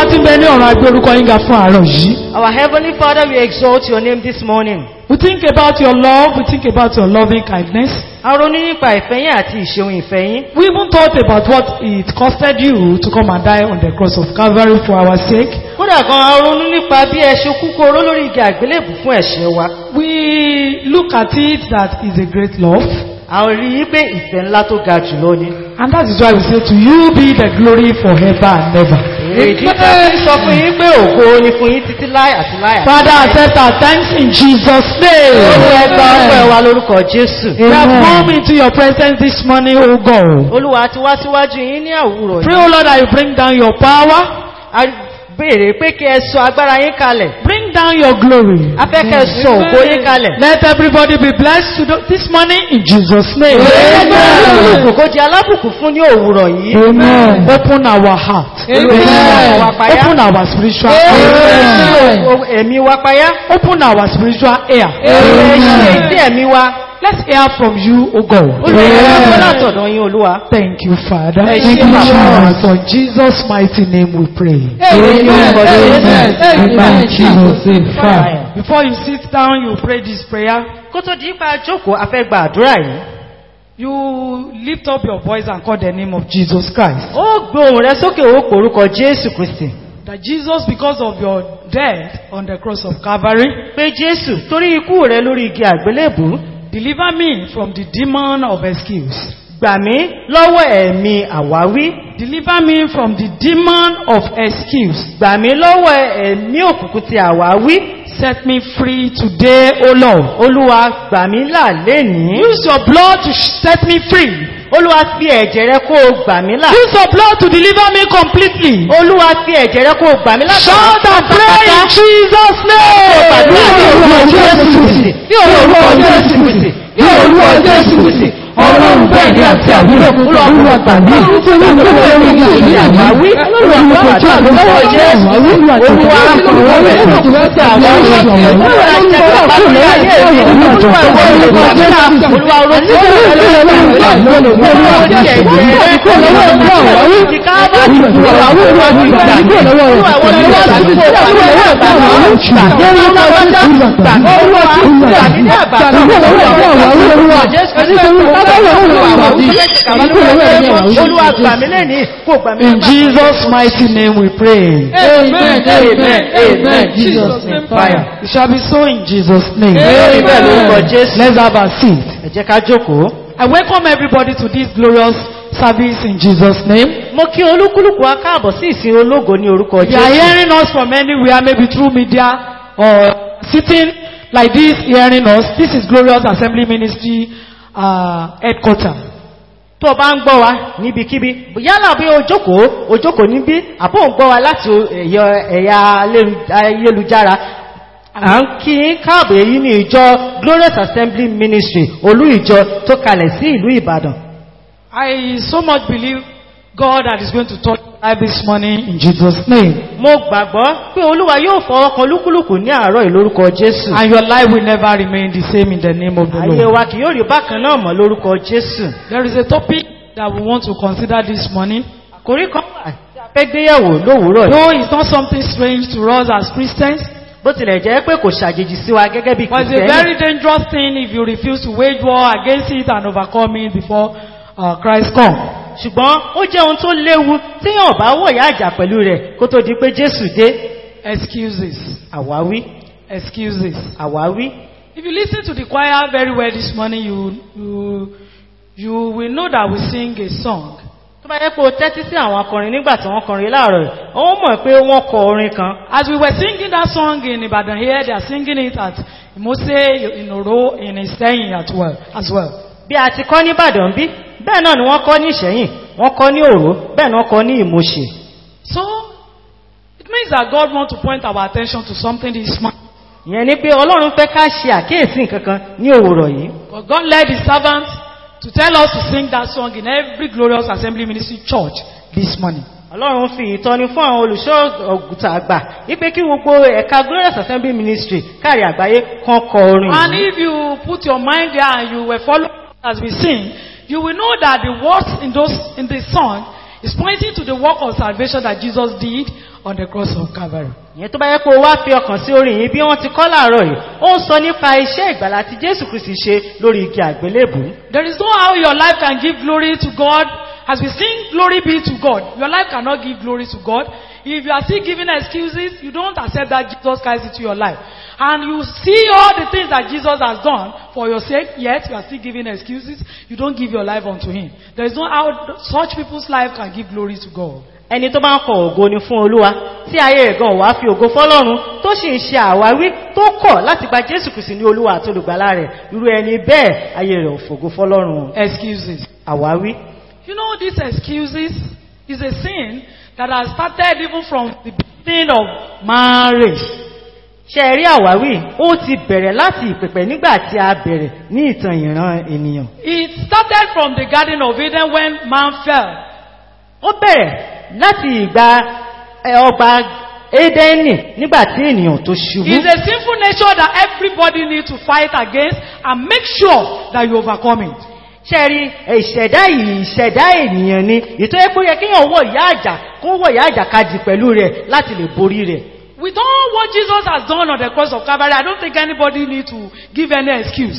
wa tí ń bẹ ní ọ̀run agbé orúkọ yín ga fún àárọ̀ yìí. Our Heavenly Father, we exalt your name this morning. We think about your love, we think about your loving kindness. A ronú nípa ìfẹ́ yín àti ìṣeun ìfẹ́ yín. We even thought about what it costed you to come and die on the cross of Calvary for our sake. Kódà gan a ronú nípa bí ẹ ṣe kú kóró lórí igi àgbélébù fún ẹ̀ṣẹ̀ wa. We look at it that is a great love. A rí i pé ìfẹ́ ńlá tó ga jùlọ ni. And that is why we say to you be the glory forever and ever. Èdí tá a fi sọ fún yín pé ògo ni fún yín títí láì àti láì àti Father, láì. accept our thanks in Jesus' Olúwa ẹ gba ọpẹ́ name. wa lórúkọ Jésù. We have come into your presence this morning, O God. Olúwa ti wá síwájú yín ní àwùrọ̀ Pray, yìí. O Lord, that you bring down your power, A béèrè pé kí ẹ sọ agbára yín kalẹ̀. bring down your glory. A fẹ́ kẹ́ ẹ sọ ògo yín kalẹ̀. Let everybody be blessed to this morning in Jesus' name. Kòkó di alábùkún fún ní òwúrọ̀ yìí. Amen. Open our heart. Amen. Open our spiritual Ṣí ear. o- ẹ̀mí wa payá. Open our spiritual ear. Ṣí etí ẹ̀mí wa. Let's hear from you, O God. Olùwẹ̀rẹ̀ látọ̀dọ̀ yín Olúwa. Thank you, Father. Thank Thank you, you, Father. Jesus. For Jesus' mighty name we pray. Amen. Jesus' name. Fire. Before you sit down, you pray this prayer. Kó tó di ipa jókòó, a fẹ́ gba àdúrà yìí. You lift up your voice and call the name of Jesus Christ. Ó gbé ohùn rẹ sókè ó porúkọ Jésù Kristì. That Jesus, because of your death on the cross of Calvary, Pé Jésù torí ikú rẹ lórí igi àgbélébù, deliver me from the demon of excuse. gbà mí lọ́wọ́ ẹ̀mí àwáwí. Deliver me from the demon of excuse. Gbà mí lọ́wọ́ ẹ̀mí òkùnkùn ti àwáwí. Set me free today, O Lord. Olúwa gbà mí là lénìí. Use your blood to set me free. Olúwa fi ẹ̀jẹ̀ rẹ kó o gbà mí là. Use your blood to deliver me completely. Olúwa fi ẹ̀jẹ̀ rẹ kó o gbà mí là. Shout and pray in Jesus' Gbàdúrà ní orúkọ Jésù Kristì. Ní orúkọ Jésù Kristì. Ní orúkọ Jésù Kristì. Ọlọ́run bẹ́ẹ̀ ni àti àbúrò. Olúwa gbà mí. Olúwa ẹ̀mí ìṣòro àwáwí. Olúwa gbàdúrà lórúkọ Jésù. Olúwa olúwa rẹ̀ ti àwáwí. Olúwa ẹ̀jẹ̀ tó bá lórí ayé mi. Olúwa ìwọ olùkọ́ Jésù. Olúwa olóṣèlú Olúwa ojú ẹ̀jẹ̀ rẹ̀ kó lọ́wọ́ ti káàbọ̀. Olúwa olúwa ti gbà mí. Olúwa ìwọ olúwa ti kó gbà mí. Olúwa gbà mí. In Jesus' mighty name we pray. Amen, amen, amen. Jesus name fire. It shall be so in Jesus' name. Amen lórúkọ Jésù. Let's have a seat. Ẹ jẹ́ ká jókòó. I welcome everybody to this glorious service in Jesus' name. Mo kí olúkúlùkù wa káàbọ̀ sí ìsìn ológo ní orúkọ If you are Jésù. hearing us from anywhere, maybe through media or sitting like this hearing us, this is Glorious Assembly Ministry uh, headquarters. Tó o bá ń gbọ́ wa níbikíbi, yálà bí o jókòó, o jókòó níbí, àbó ń gbọ́ wa láti ẹ̀yọ- ẹ̀yà ayélu- ayélujára. À ń kí yín káàbọ̀ èyí ní ìjọ Glorious Assembly Ministry, olú ìjọ tó kalẹ̀ sí ìlú Ìbàdàn. I so much believe God that is going to touch your life this morning in Jesus' name. Mo gbàgbọ́ pé Olúwa yóò fọwọ́ kan lúkúlùkù ní àárọ̀ ìlórúkọ Jésù. And your life will never remain the same in the name of the Ayé Lord. wa kì yóò rí bákan náà mọ́ lórúkọ Jésù. There is a topic that we want to consider this morning. Àkórí kan wà tí a fẹ́ gbéyẹ̀wò lówùúrọ̀ yìí. Though it's not something strange to us as Christians, Bó tilẹ̀ jẹ́ pé kò ṣàjèjì sí wa gẹ́gẹ́ bí but it's a Kìrìsìtẹ́nì. very dangerous thing if you refuse to wage war against it and overcome it before uh, Christ comes. Ṣùgbọ́n ó jẹ́ ohun tó léwu tí yàn bá wọ̀yá àjà pẹ̀lú rẹ̀ kó tó di pé Jésù dé. Excuses. Àwáwí, Excuses. àwáwí. If you listen to the choir very well this morning, you, you, you will know that we sing a song. Tó bá yẹ pé o tẹ́tí sí àwọn akọrin nígbà tí wọ́n kọrin láàárọ̀ yìí, ó mọ̀ pé wọ́n kọ orin kan. As we were singing that song in Ibadan here, they are singing it at Mose, in Oro, in Iseyin as well. As well. Bí a ti kọ́ ní Ìbàdàn bí, bẹ́ẹ̀ náà ni wọ́n kọ́ ní Ìṣẹ̀yìn, wọ́n kọ́ ní Òró, bẹ́ẹ̀ ni wọ́n kọ́ ní Ìmọ̀ṣẹ̀. So, it means that God wants to point our attention to something this morning. Ìyẹn ni pé Ọlọ́run fẹ́ ká ṣe àkíyèsí nǹkan kan ní òwúrọ̀ yìí. But God led his servants to tell us to sing that song in every glorious assembly ministry church this morning. Ọlọ́run fi ìtọ́ni fún àwọn olùṣọ́ ọ̀gùtà àgbà wípé kí gbogbo ẹ̀ka Glorious Assembly Ministry káàrí àgbáyé kan kọ orin And yìí. if you put your mind there and you were following as we sing, you will know that the words in those in the song It's pointing to the work of salvation that Jesus did on the cross of Calvary. ìyẹn tó bá yẹ kó o wá fi ọkàn sí orin yìí bí wọ́n ti kọ́ láàárọ̀ yìí ó ń sọ nípa iṣẹ́ ìgbàlá tí jésù kristi ṣe lórí igi àgbélébù There is no how your life can give glory to God. As we sing, glory be to God. Your life cannot give glory to God. If you are still giving excuses, you don't accept that Jesus Christ into your life. And you see all the things that Jesus has done for your sake, yet you are still giving excuses. You don't give your life unto Him. There is no how such people's life can give glory to God. ẹni tó bá ń kọ ògo ni fún olúwa tí ayé rẹ̀ gan wá fi ògo fọ́lọ́run tó sì ń ṣe àwáwí tó kọ̀ láti gba jésù kristi ní olúwa àti olùgbàlà rẹ̀ irú ẹni bẹ́ẹ̀ ayé rẹ̀ ò fògo fọ́lọ́run Excuses. àwáwí You know, these excuses is a sin that has started even from the beginning of marriage. ṣe rí àwáwí ó ti bẹ̀rẹ̀ láti ìpẹ̀pẹ̀ nígbà tí a bẹ̀rẹ̀ ní ìtàn ìran ènìyàn It started from the Garden of Eden when man fell. ó bẹ̀rẹ̀ láti ìgbà ẹ, ọgbà édẹ́nì nígbà tí ènìyàn tó ṣubú It's a sinful nature that everybody needs to fight against and make sure that you overcome it. ṣe rí ìṣẹ̀dá yìí ìṣẹ̀dá ènìyàn ni ìtọ́ ẹ pé ó yẹ kéèyàn wọ ìyá àjà kó wọ ìyá àjà kajì pẹ̀lú rẹ̀ láti lè borí rẹ̀ With all what Jesus has done on the cross of Calvary, I don't think anybody needs to give any excuse.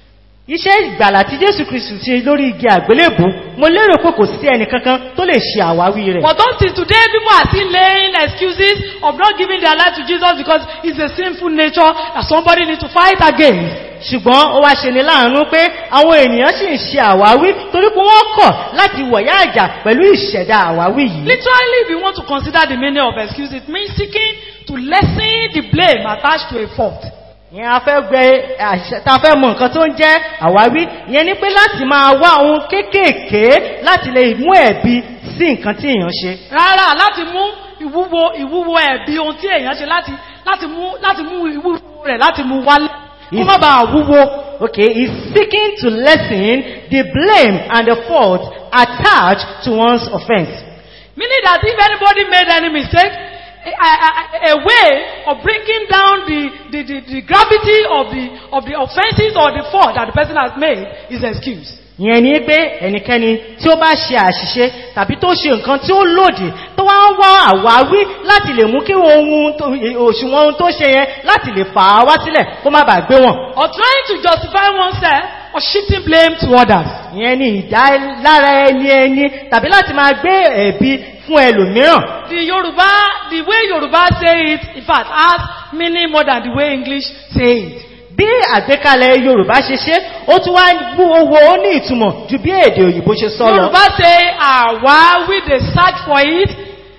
iṣẹ́ ìgbàlà tí jésù kristu ṣe lórí igi àgbélébù mo lérò pé kò sí ẹnìkankan tó lè ṣe àwáwí rẹ̀ But don't think today people are still laying excuses of not giving their life to Jesus because it's a sinful nature that somebody needs to fight against. ṣùgbọ́n ó wá ṣe ní láàánú pé àwọn ènìyàn sì ń ṣe àwáwí torí pé wọ́n kọ̀ láti wọ̀yá àjà pẹ̀lú ìṣẹ̀dá àwáwí yìí Literally, if you want to consider the meaning of excuse, it means seeking to lessen the blame attached to a fault. ìyẹn a fẹ́ gbẹ àṣẹ- ta fẹ́ mọ nǹkan tó ń jẹ́ àwáwí ìyẹn ni pé láti máa wá ohun kéékèèké láti lè mú ẹ̀bi sí nǹkan tí èèyàn ṣe Rárá, láti mú ìwúwo ìwúwo ẹ̀bí ohun tí èèyàn ṣe láti láti mú láti mú ìwúwo rẹ̀ láti mú wálé. Kó má bàa wúwo. okay is seeking to lessen the blame and the fault attached to one's offense Meaning that if anybody made any mistake, a, a, a way of breaking down the, the, the, the gravity of the, of the offenses or the fault that the person has made is excuse. ìyẹn ni pé ẹnikẹ́ni tí ó bá ṣe àṣìṣe tàbí tó ṣe nǹkan tí ó lòdì tó wá ń wá àwáwí láti lè mú kí ohun tó- òṣùwọ̀n ohun tó ṣe yẹn láti lè fà á wá sílẹ̀ kó má bàa gbé wọn Or trying to justify oneself or shifting blame to others. ìyẹn ni ìdá lára ẹni ẹni tàbí láti máa gbé ẹ̀bi fún ẹlòmíràn The Yoruba, the way Yoruba say it, in fact, has meaning more than the way English say it. bí àgbékalẹ̀ yorùbá ṣe ṣe ó tún wá bú owó ó ní ìtumọ̀ ju bí èdè òyìnbó ṣe sọ lọ Yoruba say, àwa, we they search for it,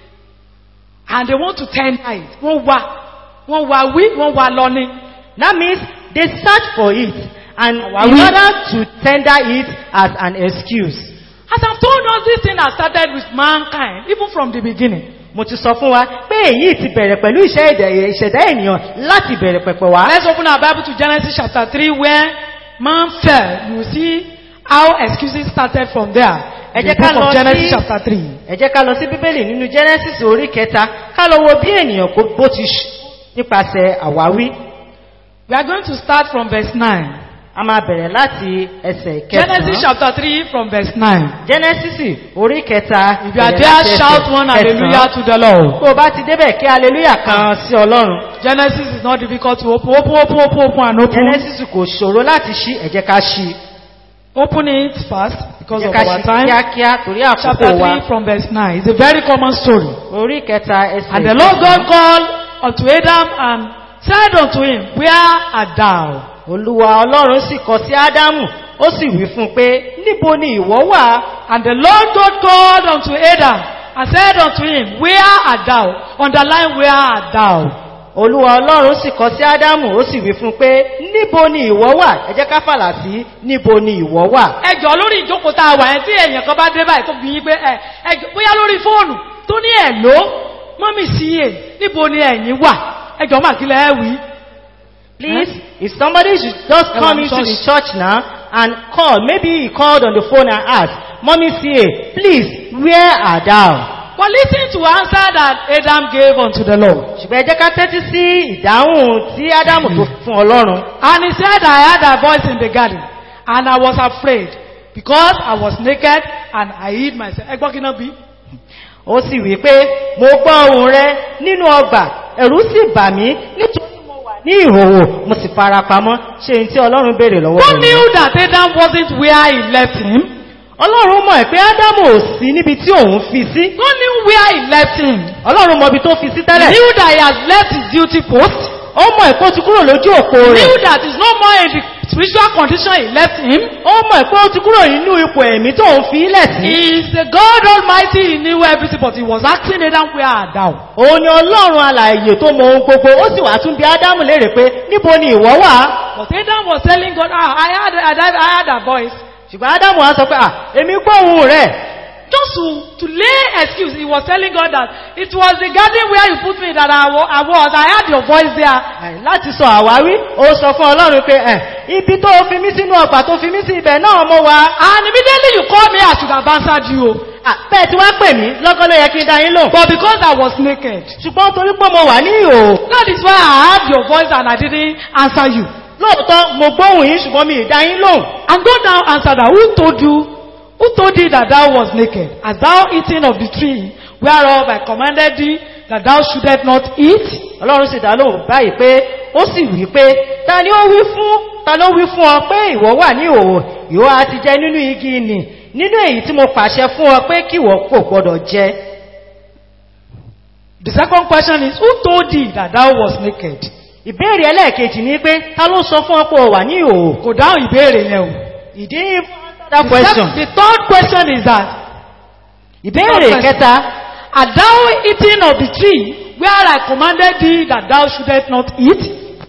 and they want to tender it. Wọ́n wá, wọ́n wá wí, wọ́n wá lọ ní. that means they search for it and in Àwáwí. order to tender it as an excuse As I've told us, this thing has started with mankind, even from the beginning. mo ti sọ fún wa pé èyí ti bẹ̀rẹ̀ pẹ̀lú iṣẹ́ ìdẹ̀- ìṣẹ̀dá ènìyàn láti bẹ̀rẹ̀ pẹ̀pẹ̀ wá Let's open our Bible to Genesis chapter 3 where man fell. You will see how excuses started from there. Ẹ In jẹ́ the ká book lọ of Genesis sí- chapter 3. ẹ jẹ́ ká lọ sí bíbélì nínú genesis orí kẹta ká lọ wo bí ènìyàn kó bó ti ṣ nípasẹ̀ àwáwí We are going to start from verse 9. a máa bẹ̀rẹ̀ láti ẹsẹ̀ Genesis kẹsàn-án chapter 3 from verse 9. genesis orí kẹta If you are bẹ̀rẹ̀ there, láti ẹsẹ̀ shout one hallelujah kẹsàn-án. to the Lord. tó o bá ti débẹ̀ kí hallelujah kan sí ọlọ́run Genesis is not difficult to open. Open, open, open, open, and open. genesis kò ṣòro láti ṣí ẹ jẹ́ ká ṣí Open it fast because ẹ jẹ́ of ká our ṣí time. kíákíá torí Chapter àkókò wa 3 from verse 9. It's a very common story. orí kẹta ẹsẹ̀ And the Lord God kẹsàn-án. called unto Adam and said unto him, Where art thou? olúwa ọlọ́run sì kọ sí ádámù ó sì wí fún un pé níbo ni ìwọ wà And the Lord God called unto Adam and said unto him, Where art thou? Underline, Where art thou? olúwa ọlọ́run sì kọ sí ádámù ó sì wí fún un pé níbo ni ìwọ wà ẹ jẹ́ ká fàlà sí níbo ni ìwọ wà ẹjọ́ lórí ìjókòó tá a wà yẹn tí èèyàn kan bá dé báyìí tó bí yín pé ẹ ẹjọ́ bóyá lórí fóònù tó ní ẹ̀ ló mọ́mí sí è níbo ni ẹ̀yin wà ẹjọ́ mà kí lẹ́ wí. please if somebody should just Ẹ wà come ní into the church. church now and call maybe he called on the phone and asked mommy ca please where are thou But listen to answer that Adam gave unto the Lord. ṣùgbọ́n ẹ jẹ́ ká tẹ́tí sí ìdáhùn tí ádámù tó fún ọlọ́run And he said, I heard a voice in the garden, and I was afraid, because I was naked and I hid myself. Ẹgbọ́n kí náà bí? ó sì wí pé mo gbọ́ ohùn rẹ nínú ọgbà ẹ̀rù sì bà mí nítorí mo wà ní ìhòòhò mo sì fara pamọ́ ṣe n tí ọlọ́run béèrè lọ́wọ́ God rẹ̀ knew that Adam wasn't where he left him. ọlọ́run mọ̀ pé ádámù ò sí níbi tí òun fi sí God knew where he left him. ọlọ́run mọ̀ ibi tó fi sí He tẹ́lẹ̀ knew that he has left his duty post. ó mọ̀ pé ó ti kúrò lójú òpó He rẹ̀ knew that he's no more in the spiritual condition he left him. ó mọ̀ pé ó ti kúrò nínú ipò ẹ̀mí tó ń fi ilẹ̀ sí He is the God Almighty. He knew everything, but he was asking Adam where art thou? òun ni ọlọ́run alààyè tó mọ ohun gbogbo ó sì wá tún bí ádámù léèrè pé níbo ni ìwọ wà But Adam was telling God, ah, I had, I had, I had a voice. ṣùgbọ́n ádámù wá sọ pé à èmi gbóhùn rẹ̀ Just to, to lay excuse, he was telling God that it was the garden where you put me that I, wa- I was. I heard your voice there. Ẹ̀, láti sọ àwáwí ó sọ fún ọlọ́run pé ẹ̀ ibi tó fi mí sínú ọgbà tó fi mí sí ibẹ̀ náà mo wà And immediately you called me, I should have answered you. À, bẹ́ẹ̀ tí wọ́n pè mí lọ́gọ́ ló yẹ kí n dá yín lò But because I was naked, ṣùgbọ́n torí pé mo wà ní ìhòòhò that is why I heard your voice and I didn't answer you. lóòótọ́ mo gbóhùn yín ṣùgbọ́n mi ì dá yín lóhùn And God now answered her, who told you, who told thee that thou was naked? Hast thou eaten of the tree whereof I commanded thee that thou shouldest not eat? ọlọ́run sì dá lóhùn báyìí pé ó sì wí pé ta ni ó wí fún ta ló wí fún ọ pé ìwọ wà ní ìhòòhò ìwọ á ti jẹ nínú igi nì nínú èyí tí mo pàṣẹ fún ọ pé kí ìwọ kò gbọdọ̀ jẹ The second question is, who told thee that thou was naked? ìbéèrè ẹlẹ́ẹ̀kejì ni pé ta ló sọ fún ọ pé o wà ní ìhòòhò Kò dáhùn ìbéèrè yẹn o. ìdí that The, question sec- the third question is that, ìbéèrè kẹta Art thou eating of the tree where I commanded thee that thou shouldest not eat?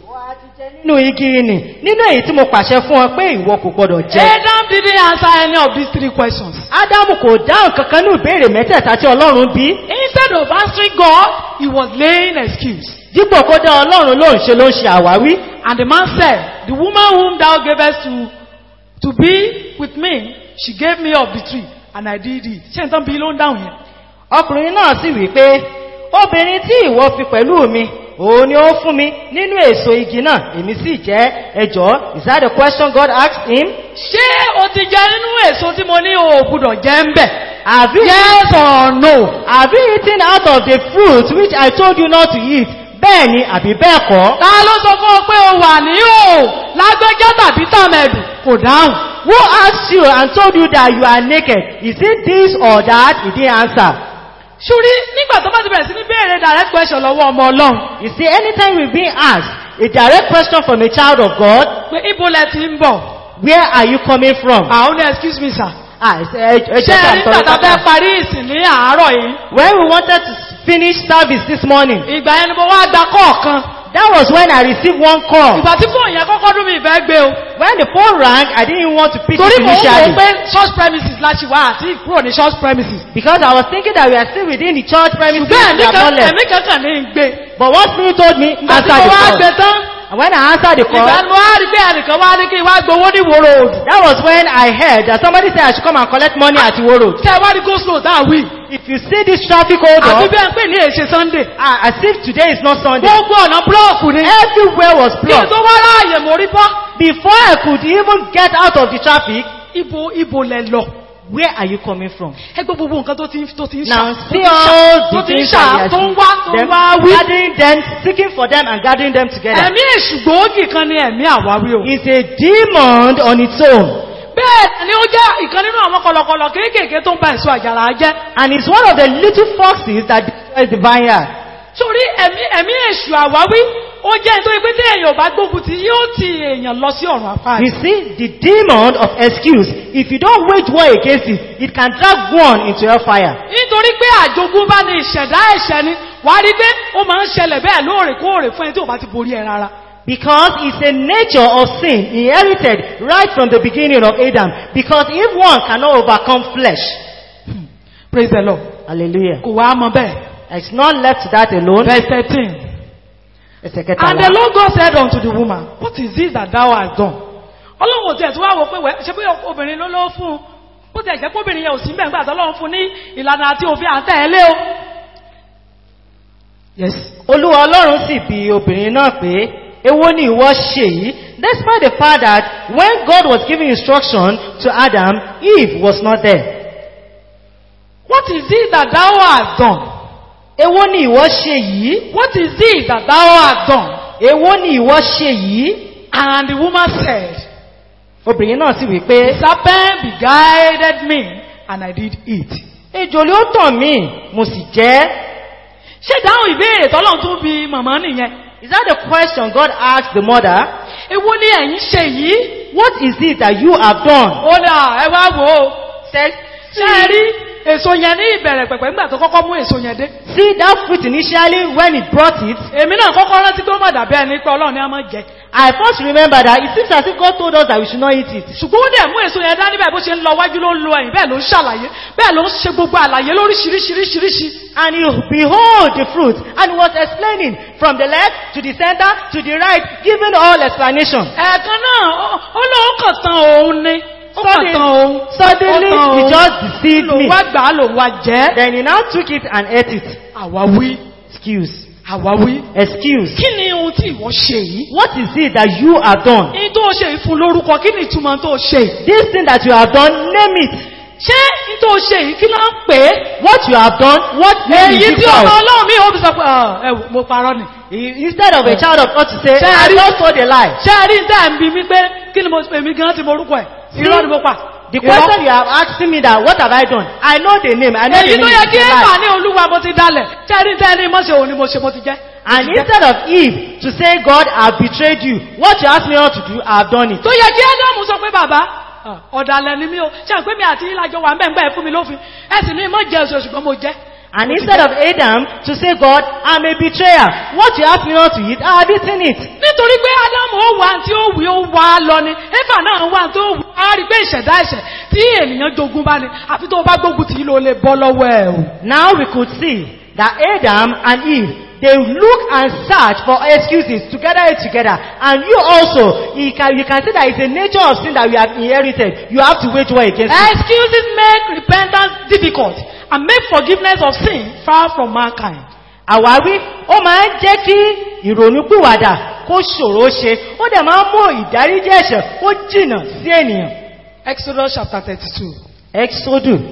nínú igi nì nínú èyí tí mo pàṣẹ fún ọ pé ìwọ kò gbọdọ̀ jẹ Adam didn't answer any of these three questions. ádámù kò dáhùn kankan ní ìbéèrè mẹ́tẹ̀ẹ̀ta tí ọlọ́run bí Instead of answering God, he was laying excuse. dípò kó dá ọlọ́run lóhùn ṣe ló ń ṣe àwáwí And the man said, The woman whom thou gavest to, to be with me, she gave me of the tree, and I did it. Ṣé nǹkan bí ló ń dáhùn yẹn? ọkùnrin náà sì wí pé obìnrin tí ìwọ fi pẹ̀lú mi òun ni ó fún mi nínú èso igi náà èmi sì jẹ́ ẹjọ́ is that the question God asked him Ṣé o ti jẹ nínú èso tí mo ní o ò gbúdọ̀ jẹ ń bẹ̀? have you, Yes or no? have you eaten out of the fruit which I told you not to eat bẹ́ẹ̀ ni àbí bẹ́ẹ̀ kọ́ Ta ló sọ fún ọ pé o wà ní o lágbẹ́já tàbí tàmẹ̀dù? Kò dáhùn. who asked you and told you that you are naked is it this or that he didn't answer Ṣúrí nígbà tó bá ti bẹ̀rẹ̀ sí ní béèrè direct question lọ́wọ́ ọmọ Ọlọ́run. you see anytime we being asked a direct question from a child of God Pé ibo lẹ ti ń bọ̀? where are you coming from Àwọn ní excuse me sir. ah ẹ ẹ Ṣé jẹ́ ká ẹ nígbà tá a fẹ́ tọrọ parí ìsìn ní àárọ̀ yìí? when we wanted to finish service this morning Ìgbà yẹn ni mo wá gba kọ̀ọ̀kan. That was when I received one call. Ìgbà tí fóònù yẹn kọ́kọ́ dún mi ìfẹ́ gbé o. When the phone rang, I didn't want to pick Torí it mò ń wò ó initially. pé church premises láti wá àti kúrò ní church premises. Because I was thinking that we are still within the church premises. Ṣùgbọ́n we ẹ̀mí have not kan- left. ẹ̀mí kankan ní í gbé. But one spirit told me, Ìgbà tí answer mo the wá call. gbé tán, And when I answered the call, ìgbà ni mo wá rí pé ẹnìkan wá ní kí n wá gbowó ní ìwòrò òdù. that was when I heard that somebody said I should come and collect money at Iwo Road. Kẹ́ ẹ wá ní go slow tá a wí. If you see this traffic hold Àbí up, bẹ́ẹ̀ ń pè ní èṣe Sunday. ah, as if today is not Sunday, Gbogbo ọ̀nà búlọ́ọ̀kù ni. everywhere was Kí n blocked. tó wá ráàyè mo rí bọ́. Before I could even get out of the traffic, Ibo ibo lẹ lọ. where are you coming from? Ẹ gbọ́ gbogbo nǹkan tó ti ń tó ti ń ṣà. Now tó see ti ń ṣà, all tó the ti ń things ṣà, that we tó ń are wá tó ń them, wá wí. gathering them, seeking for them and gathering them together. Ẹ̀mí èṣù gbòógì kan ni ẹ̀mí àwáwí o. It's a demon on its own. Bẹ́ẹ̀ ni ó jẹ́ ìkan nínú àwọn kọlọkọlọ kéékèèké tó ń ba èso àjàrà jẹ́. And it's one of the little foxes that destroys the vineyard. Sórí ẹ̀mí ẹ̀mí èṣù àwáwí, ó jẹ́ nítorí pé tí èèyàn ò bá gbógun ti yóò ti èèyàn lọ sí ọ̀run àpáàdé. You see, the demon of excuse, if you don't wage war against it, it can drag one into hellfire. Nítorí pé àjogún bá ní ìṣẹ̀dá ẹ̀ṣẹ̀ ni, wà á rí pé ó máa ń ṣẹlẹ̀ bẹ́ẹ̀ lóòrèkóòrè fún ẹni tí ò bá ti borí ẹ rárá. Because it's a nature of sin inherited right from the beginning of Adam. Because if one cannot overcome flesh, Praise the Lord. hallelujah. Kò wá mọ bẹ́ẹ̀. It's not left to that alone. Verse thirteen. Ẹsẹ̀ And the kẹtàlá. Lord God said unto the woman, What is this that thou hast done? Ọlọ́run ò tiẹ̀ tí wá wò pé wẹ́ ṣe bí obìnrin ló ló fún un. Bó tiẹ̀ jẹ́ pé obìnrin yẹn ò sí mẹ́gbà tó lọ́run fún ní ìlànà àti òfin àtẹ̀lé o. Yes. Olúwa Ọlọ́run sì bi obìnrin náà pé, Èwo ni ìwọ ṣe yìí? Despite the fact that when God was giving instruction to Adam, Eve was not there. What What is it that thou hast done? èwo ni ìwọ ṣe yìí What is it that thou hast done? èwo ni ìwọ ṣe yìí And the woman said, obìnrin náà sì wí The pé serpent beguiled me, and I did eat. ejò ló tàn mí mo sì jẹ́ Ṣé ìdáhùn ìbéèrè tọ́lọ́run tún bi màmá nìyẹn? is that the question God asked the mother Èwo ni ẹ̀yin ṣe yìí? what is it that you have done Ó dà ẹ wá wò ó. said Ṣé ẹ rí èso yẹn ní ìbẹ̀rẹ̀ pẹ̀pẹ̀ nígbà tó kọ́kọ́ mú èso yẹn dé? see that fruit initially when he brought it Èmi náà kọ́kọ́ rántí pé ó mà dàbí ẹni pé Ọlọ́run ni a máa jẹ. I first remember that it seems as if God told us that we should not eat it Ṣùgbọ́n ó dẹ̀ mú èso yẹn dání báyìí bó ṣe ń lọ wájú ló ń lọ ẹ̀yìn bẹ́ẹ̀ ló ń ṣàlàyé bẹ́ẹ̀ ló ń ṣe gbogbo àlàyé lóríṣiríṣiríṣiríṣi. and he behold the fruit and he was explaining from the left to the center to the right giving all explanation Ẹ̀ẹ̀kan náà ó- ó lóun kàn tan òun ni. Ó kàn Suddenly- tan òun. suddenly Ó tan he òun. just deceived Lòun me wá gbà á lòun wá jẹ́. then he now took it and ate it Àwáwí. excuse Àwáwí. excuse Kí ni ohun tí ìwọ ṣe yìí? what is it that you have done Ní tó ṣe ìfún lórúkọ kí ni ìtumọ̀ tó ṣe yìí? this thing that you have done name it Ṣé ní tó ṣe yìí kí ló ń pè é? what you have done what name Èyí is tí it ọmọ called ọlọ́run mi ò fi sọ pé "Ah, ẹ wò, mo parọ́ ni. He- instead of a child of God to say I Sorry. just told a lie Ṣé ẹ rí ní tẹ́ ẹ̀ ń bi mí pé kí ni mo èmi gan ti morúkọ ẹ̀? Irọ́ ni mo pa. the Irọ́. question you have asking me that what have I done I know the name I know the Èyí name tó yẹ is kí a Éfà lie ní olúwa mo ti dalẹ̀. Ṣé ẹ rí ní tẹ́ ẹ ní mọ́ ṣe òun ni mo ṣe mo ti jẹ́? and instead of Eve to say God I have betrayed you what you ask me not to do I have done it Tó yẹ kí Ádámù sọ pé bàbá ah, ọ̀dàlẹ̀ ni mí o. Ṣé àpé mi àti ìlàjọ wà mẹ́ngbẹ́ ẹ̀ fún mi lófin? Ẹ sì ní mọ́ jẹ́ oṣù ṣùgbọ́n mo jẹ́. and instead of Adam to say God I'm a betrayer what you ask me not to eat I have eaten it nítorí pé ádámù ó wà tí ó wí ó wà lọ ni éfà náà wà tó wù á rí pé ìṣẹ̀dá ẹ̀ṣẹ̀ tí ènìyàn jogun bá ní àfi tó bá gbógun tí ló lè bọ́ lọ́wọ́ ẹ̀ o. now we could see that Adam and Eve they look and search for excuses together and together and you also you can, you can see that it's a nature of sin that we have inherited you have to wage war against it excuses make repentance difficult and make forgiveness of sin far from mankind. àwáwí ó máa ń jẹ́ kí ìrònúpìwàdà kó ṣòro ṣe ó dẹ̀ máa ń mú ìdáríjì ẹ̀ṣẹ̀ kó jìnà sí ènìyàn Exodus chapter thirty-two exodus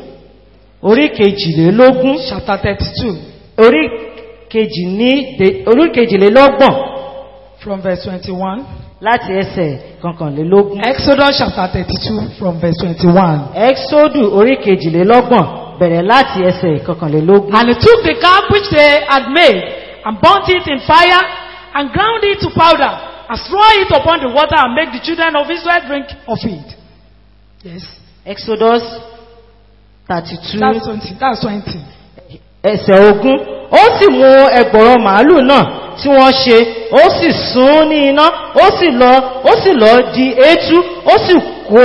orí kejìlélógún chapter thirty-two orí kejì ní de- orí kejìlélọ́gbọ̀n from verse twenty-one. láti ẹsẹ̀ kankanlélógún Exodus chapter thirty-two from verse twenty-one. exodus orí kejìlélọ́gbọ̀n bẹ̀rẹ̀ láti ẹsẹ̀ kankanlélógún And he took the calf which they had made, and burnt it in fire, and ground it to powder, and threw it upon the water, and made the children of Israel drink of it. Yes. exodus thirty two That's 20. That's 20. ẹsẹ̀ ogún ó sì mú ẹgbọ̀rọ̀ màálù náà tí wọ́n ṣe ó sì sún ní iná ó sì lọ ó sì lọ di eétú ó sì kó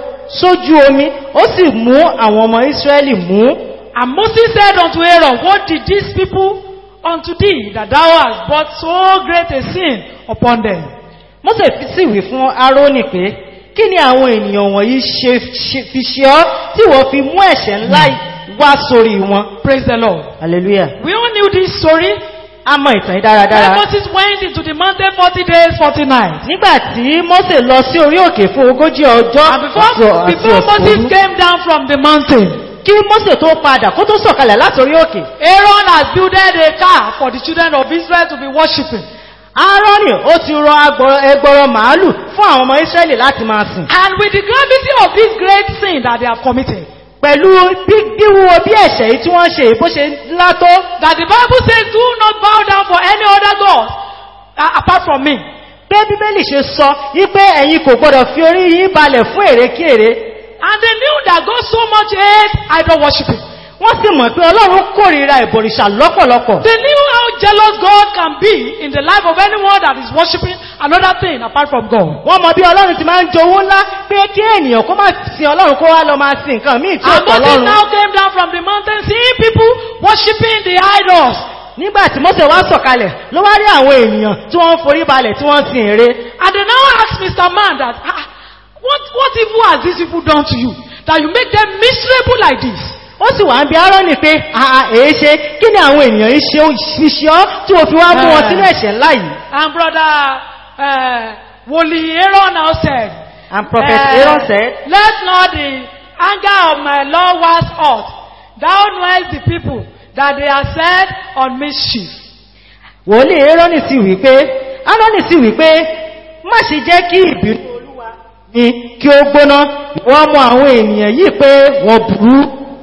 sójú omi ó sì mú àwọn ọmọ Ísírẹ́lì mú And Moses said unto Aaron, What did these people unto thee, that thou hast brought so great a sin upon them? Mósè fi sì wí fún Árónì pé kí ni àwọn ènìyàn wọ̀nyí ṣe ṣe- fi ṣe ọ́ tí wọ́n fi mú ẹ̀ṣẹ̀ ńlá wá sórí wọn Praise the Lord. hallelujah We all knew this story. a mọ ìtàn yìí When dáradára Moses went into the mountain 40 days, 40 nights. nígbàtí Mósè lọ sí orí òkè fún ogójì ọjọ́ And before, àti ọ̀- àti before Moses ọ̀sán came down from the mountain, kí Mósè tó padà kó tó sọ̀kalẹ̀ láti orí òkè Aaron has builded a car for the children of Israel to be worshipping. Áárónì ó ti rọ agbọ̀rọ̀- ẹgbọrọ màálù fún àwọn ọmọ Ísírẹ́lì láti máa sìn And with the gravity of this great sin that they have committed, pẹ̀lú bí díwúwo bí ẹ̀ṣẹ̀ yìí tí wọ́n ṣe bó ṣe ńlá tó that the Bible says, do not bow down for any other God uh, apart from me. pé Bíbélì ṣe sọ wípé ẹ̀yin kò gbọdọ̀ fi orí yín balẹ̀ fún èrèkèrè And they knew that God so much hates idol worshipping. wọ́n sì mọ̀ pé Ọlọ́run kórìíra ìbọ̀rìṣà lọ́pọ̀lọpọ̀ They knew how jealous God can be in the life of anyone that is worshipping another thing apart from God. wọ́n mọ̀ bí Ọlọ́run ti máa ń jowó ńlá pé kí ènìyàn kó má sin Ọlọ́run kó wá lọ máa sin nǹkan míì tí ó And tọ̀ Moses lọ́run now came down from the mountain seeing people worshipping the idols. nígbà tí Mósè wá sọ̀kalẹ̀ ló wá rí àwọn ènìyàn tí wọ́n ń forí balẹ̀ tí wọ́n sin ère And they now asked Mr. Man that, ah, what, what evil has these people done to you? That you make them miserable like this? ó sì wà ń bi Áárónì pé àà èé ṣe kí ni àwọn ènìyàn yìí ṣe fi ṣe ọ́ tí wọ́n fi wá mú wọn Eh. sínú ẹ̀ṣẹ̀ ńlá yìí And brother, uh, Woli Aaron now said, and prophet eh, Aaron said Let not the anger of my Lord wax hot. thou knowest the people that they are set on mischief. wòlíì Érónì sì wípé Árónì sì wípé má ṣe jẹ́ kí ìbínú olúwa mi kí ó gbóná wọ́n mọ àwọn ènìyàn yìí pé wọ́n burú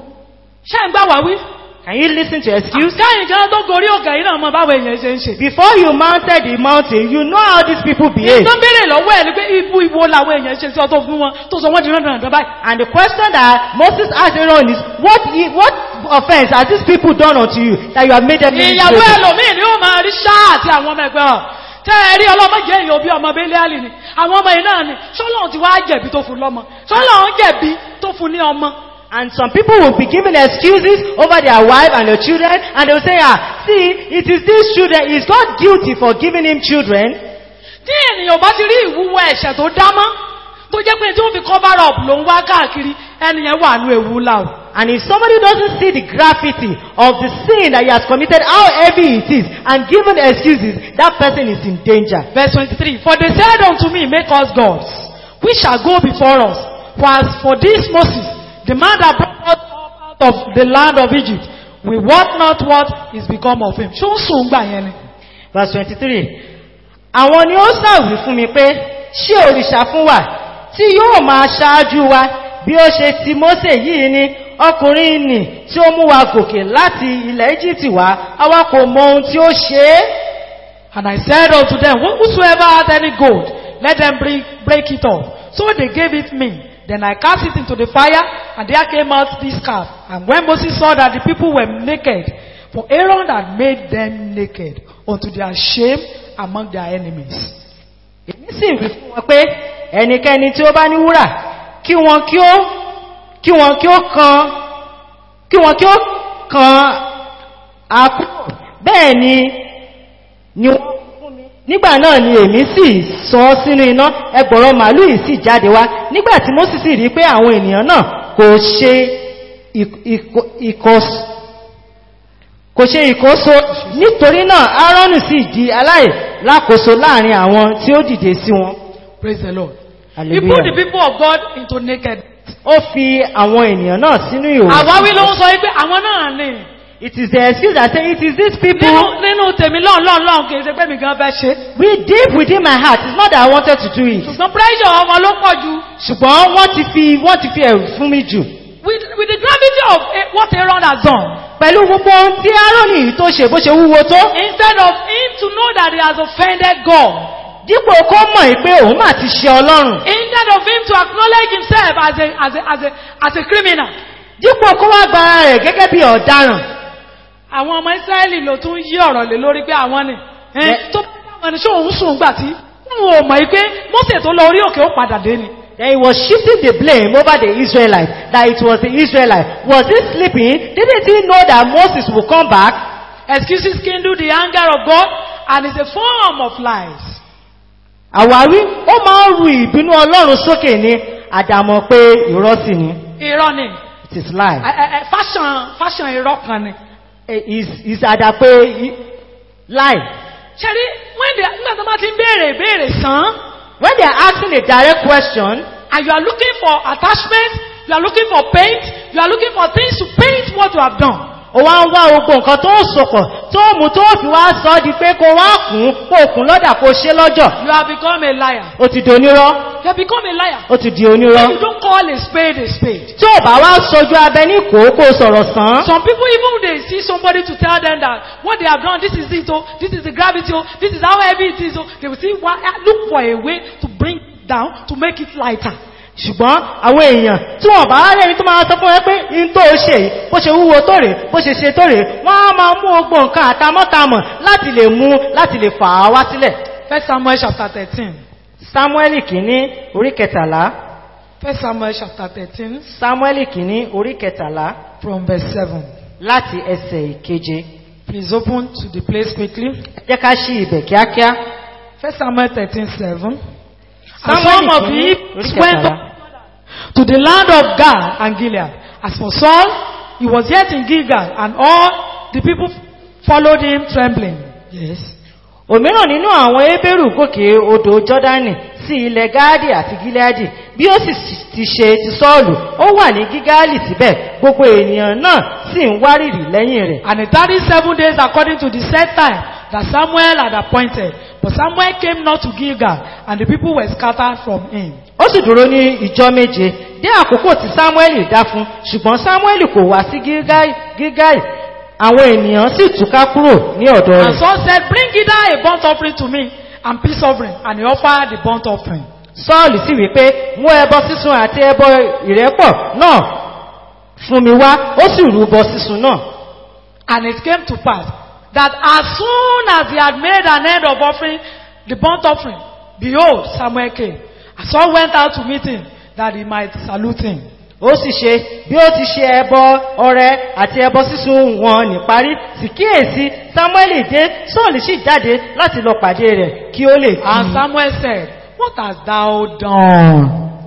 ṣé ń gbà wá wí? can you listen to excuse káyìn kan tó gorí òkè yìí náà mọ báwo èèyàn ṣe ń ṣe. before you mounted the mountain you know how these people behave tó ń béèrè lọ́wọ́ ẹ̀ ni pé ibu ibo làwọn èèyàn ṣe sí ọ tó fún wọn tó sọ wọ́n di rán dandan báyìí. and the question that Moses asked Aaron is what he, what offense has these people done unto you that you have made them ìyàwó miserable? ẹlòmíì ni ó máa rí ṣáà àti àwọn ọmọ ẹgbẹ́ ọ̀ tẹ́ ẹ rí ọlọ́mọ jẹ́ èèyàn bí ọmọ bẹ́lẹ́àlì ni àwọn ọmọ yìí náà ni ṣọ́lọ́run ti wá jẹ̀bi tó fún lọ́mọ ṣọ́lọ́run jẹ̀bi tó fún ní ọmọ And some people will be giving excuses over their wife and their children, and they will say, ah, see, it is these children, is God guilty for giving him children? tí ènìyàn bá ti rí ìwúwo ẹ̀ṣẹ̀ tó dámọ́ tó jẹ́ pé tí ó fi cover up ló ń wá káàkiri ẹnìyẹn wà ní ewu ńlá o And if somebody doesn't see the graffiti of the sin that he has committed, how heavy it is, and given excuses, that person is in danger. verse 23 for they said unto me make us gods which shall go before us for as for this Moses the man that brought us up out of the land of Egypt we wot not what is become of him ṣó ń sùn gbà yẹn ni Verse 23. Àwọn ni ó sàwí fún mi pé, ṣé òrìṣà fún wa tí yóò máa ṣáájú wa bí ó ṣe ti Mósè yìí ni ọkùnrin nì tí ó mú wa gòkè láti ilẹ̀ Egypt wá, àwa kò mọ ohun tí ó ṣe é. And I said unto them, Whosoever hath any gold, let them break, break it off. So they gave it me. Then I cast it into the fire, and there came out this calf. And when Moses saw that the people were naked, for Aaron had made them naked unto their shame among their enemies. Èmi sì wí fún wọn pé ẹnikẹ́ni tí ó bá ní wúrà kí wọn kí ó kí wọn kí ó kan kí wọn kí ó kan àkúrò bẹ́ẹ̀ ni ni wọ́n fún mi. nígbà náà ni èmi sì sọ ọ́ sínú iná ẹgbọ̀rọ̀ màálù yìí sì jáde wá nígbà tí Mósè sì rí pé àwọn ènìyàn náà kò ṣe ìk- ìk- ìkọs- kò ṣe ìkóso nítorí náà Áárónì sì di aláìlákòóso láàrin àwọn tí ó dìde sí wọn Praise the Lord. He Hallelujah. put the people of God into naked. ó fi àwọn ènìyàn náà sínú ìhòòhò Àwáwí ló ń sọ wípé àwọn náà ni. it is the excuse that say it is these people Nínú nínú tèmi lọ́n lọ́n lọ́n kì í ṣe pé mi gan fẹ́ ṣe. we deep within my heart it's not that I wanted to do it Ṣùgbọ́n pressure ọmọ ló pọ̀ jù. ṣùgbọ́n wọ́n ti fi wọ́n ti fi ẹ̀rù fún mi jù With, with the gravity of eh, what Aaron has done, pẹ̀lú gbogbo ohun tí Áárónì yìí tó ṣe bó ṣe wúwo tó instead of him to know that he has offended God, dípò kó mọ̀ yìí pé òun mà ti ṣe Ọlọ́run instead of him to acknowledge himself as a, as a, as a, as a criminal, dípò kó wá gba ara rẹ̀ gẹ́gẹ́ bí ọ̀daràn àwọn ọmọ Ísírẹ́lì ló tún yí ọ̀rọ̀ lé lórí pé àwọn ni. Eh, Bẹ́ẹ̀- tó bá dáwọn ẹni ṣé òun sùn gbà tí wọn ò mọ̀ yìí pé Mósè tó lọ orí òkè ó padà dé ni. Then he was shifting the blame over the Israelites, that it was the Israelites. Was he sleeping? Didn't he know that Moses would come back? Excuses kindle the anger of God and is a form of lies. Àwárí, ó máa ń ru ìbínú Ọlọ́run sókè ní àdàmọ̀ pé irọ́ sì ni. Irọ́ ni. It is lie. Ẹ- ẹ- ẹ, Fashion fashion irọ́ kan ni. Eh, Is is àdà pé i- lie. Ṣẹ́rí, when they nígbà tó bá ti ń béèrè ìbéèrè sàn When they are asking a direct question, and you are looking for attachment, you are looking for paint, you are looking for things to paint what you have done. ó wá ń wá gbogbo nǹkan tó ń sopọ̀ tó mú tó fi wá sọ ọ́ di pé kó wá kún kó kún lọ́dà kó ṣe lọ́jọ́. You have become a liar. Ó ti di onírọ́. You have become a liar. Ó ti di You onírọ́. don't call a spade a spade. Tí ò bá wá sojú abẹ ní kòókò sọ̀rọ̀ sàn án. Some people even when they see somebody to tell them that what they have done, this is it, oh, this is the gravity, oh, this is how heavy it is, oh, they will see why, look for a way to bring it down, to make it lighter. ṣùgbọ́n àwọn èèyàn tí wọ́n bá rẹ̀ ní tó máa sọ fún ẹ pé in tó ṣe yìí bó ṣe wúwo tó rè bó ṣe ṣe tó rè wọ́n á máa mú ogbò nǹkan àtamọ́tamọ̀ láti lè mú láti lè fà á wá sílẹ̀ First Samuel chapter 13. samuel kìíní orí kẹtàlá First Samuel chapter 13 samuel kìíní orí kẹtàlá from verse 7. láti ẹsẹ̀ ìkeje Please open to the place quickly. jẹ́ ká ṣí ibẹ̀ kíákíá First Samuel 13, 7. And samuel some of the kìíní orí Hebrews went kẹtàlá up to the land of Gad and Gilead. As for Saul, he was yet in Gilgal, and all the people followed him trembling. Yes. òmíràn nínú àwọn ebéèrú gòkè odò jọ́dánì sí ilẹ̀ gáàdì àti gíláàdì bí bí ó sì ti ṣe ti sọ́ọ̀lù ó wà ní gígáàlì síbẹ̀ gbogbo ènìyàn náà sì ń wárìrì lẹ́yìn rẹ̀ And it tarried seven days according to the set time that Samuel had appointed. But Samuel came not to Gilgal, and the people were scattered from him. ó sì dúró ní ìjọ méje dé àkókò tí samuel dá fún ṣùgbọ́n samuel kò wá sí Gilgal- gilgal àwọn ènìyàn sì túká kúrò ní ọ̀dọ̀ And rẹ̀ Saul said, Bring hither a burnt offering to me, and peace offering. And he offered the burnt offering. sọ́ọ̀lù sì wí pé mú ẹbọ sísun àti ẹbọ ìrẹ́pọ̀ náà fún mi wá ó sì rúbọ sísun náà And it came to pass that as soon as he had made an end of offering the burnt offering, behold, Samuel came. And Saul went out to meet him that he might salute him. ó sì ṣe bí ó ti ṣe ẹbọ ọrẹ àti ẹbọ sísun wọn níparí sì kíyèsí samuel dé sọ́ọ̀lù sì jáde láti lọ pàdé rẹ̀ kí ó lè kí And i. Samuel said, What hast thou done?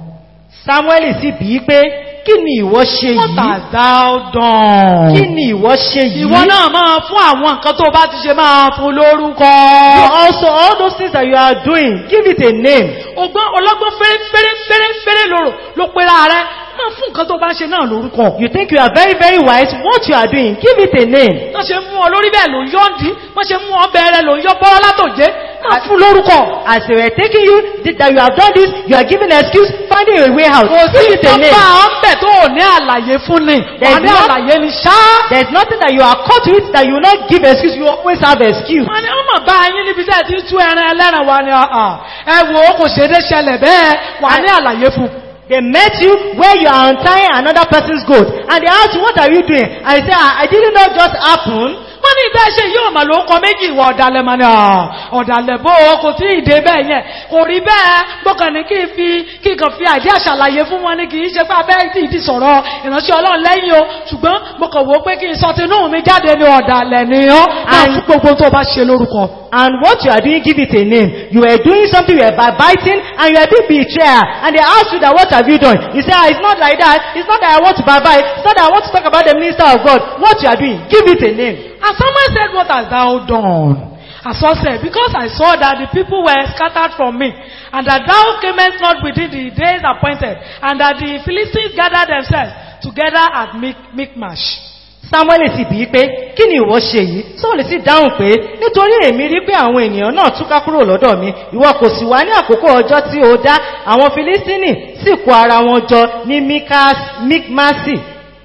samuel sì bí i pé kí ni ìwọ ṣe What yìí hast thou done? kí ni ìwọ ṣe yìí Ìwọ náà máa fún àwọn nǹkan tó bá ti ṣe máa fún lórúkọ. You also all those things that you are doing give it a name Ọgbọ́n ọlọ́gbọ́n fẹ́rẹ́ fẹ́rẹ́ fẹ́rẹ́ fẹ́rẹ́ lòrò ló pera rẹ̀. Máa fún nǹkan tó bá ń ṣe náà lórúkọ. you think you are very very wise what you are doing give it a name Wọ́n ṣe mú ọ lórí bẹ́ẹ̀ ló ń yọ́ ń dí. Wọ́n ṣe mú ọ bẹ̀rẹ̀ ló ń yọ́ bọ́rọ́ látòjé. Máa fún lórúkọ. as they were taking you th- that you have done this you are giving excuse finding a way out Kò sí give it a name ìtọ́pá ọ̀bẹ̀ tó ò ní àlàyé fún ni. Wà There's ní not- àlàyé ni ṣá. there is nothing that you are caught with that you will not give excuse you always have excuse Wọ́n ní wọ́n mọ̀ bá yín níbi tẹ́ ẹ ti tú ẹran ẹlẹ́ran wa ni ọ̀hàn. Ẹ wò ó kò ṣe é dé ṣẹlẹ̀ bẹ́ẹ̀. Wà ní àlàyé fún. they met you where you are untying another person's goat and they ask you what are you doing and you say I, I didn't know just happen wọ́n ní ìbẹ́ ṣe yóò mà ló kọ méjì ìwà ọ̀dàlẹ̀ mà ní àà ọ̀dàlẹ̀ bó o kò tí ìdè bẹ́ẹ̀ yẹn kò rí bẹ́ẹ̀ gbọ́kàn ní kí n fi kí n kàn fi àìdí àṣàlàyé fún wọn ní kì í ṣe pé abẹ́ tí ìdí sọ̀rọ̀ ìránṣẹ́ ọlọ́run lẹ́yìn o ṣùgbọ́n mo kàn wò ó pé kí n sọ tinú mi jáde ní ọ̀dàlẹ̀ ni ọ́ máa fún gbogbo tó bá ṣe lórúkọ. and what you are doing give it a name you were doing something you were backbiting and you were being betrayer and they ask you that what have you done you say ah it's not like that it's not that I want to backbite it's not that I want to talk about the minister of God what you are doing give it a name And someone said, What hast thou done? And Saul said, Because I saw that the people were scattered from me, and that thou camest not within the days appointed, and that the Philistines gathered themselves together at Mic- Michmash. samuel sì bí pé kí ni ìwọ ṣe yìí sọ́ọ̀lù sì dáhùn pé nítorí èmi rí pé àwọn ènìyàn náà túká kúrò lọ́dọ̀ mi ìwọ kò sì wá ní àkókò ọjọ́ tí ó dá àwọn filistini sì kó ara wọn jọ ní Mikas- mikmasi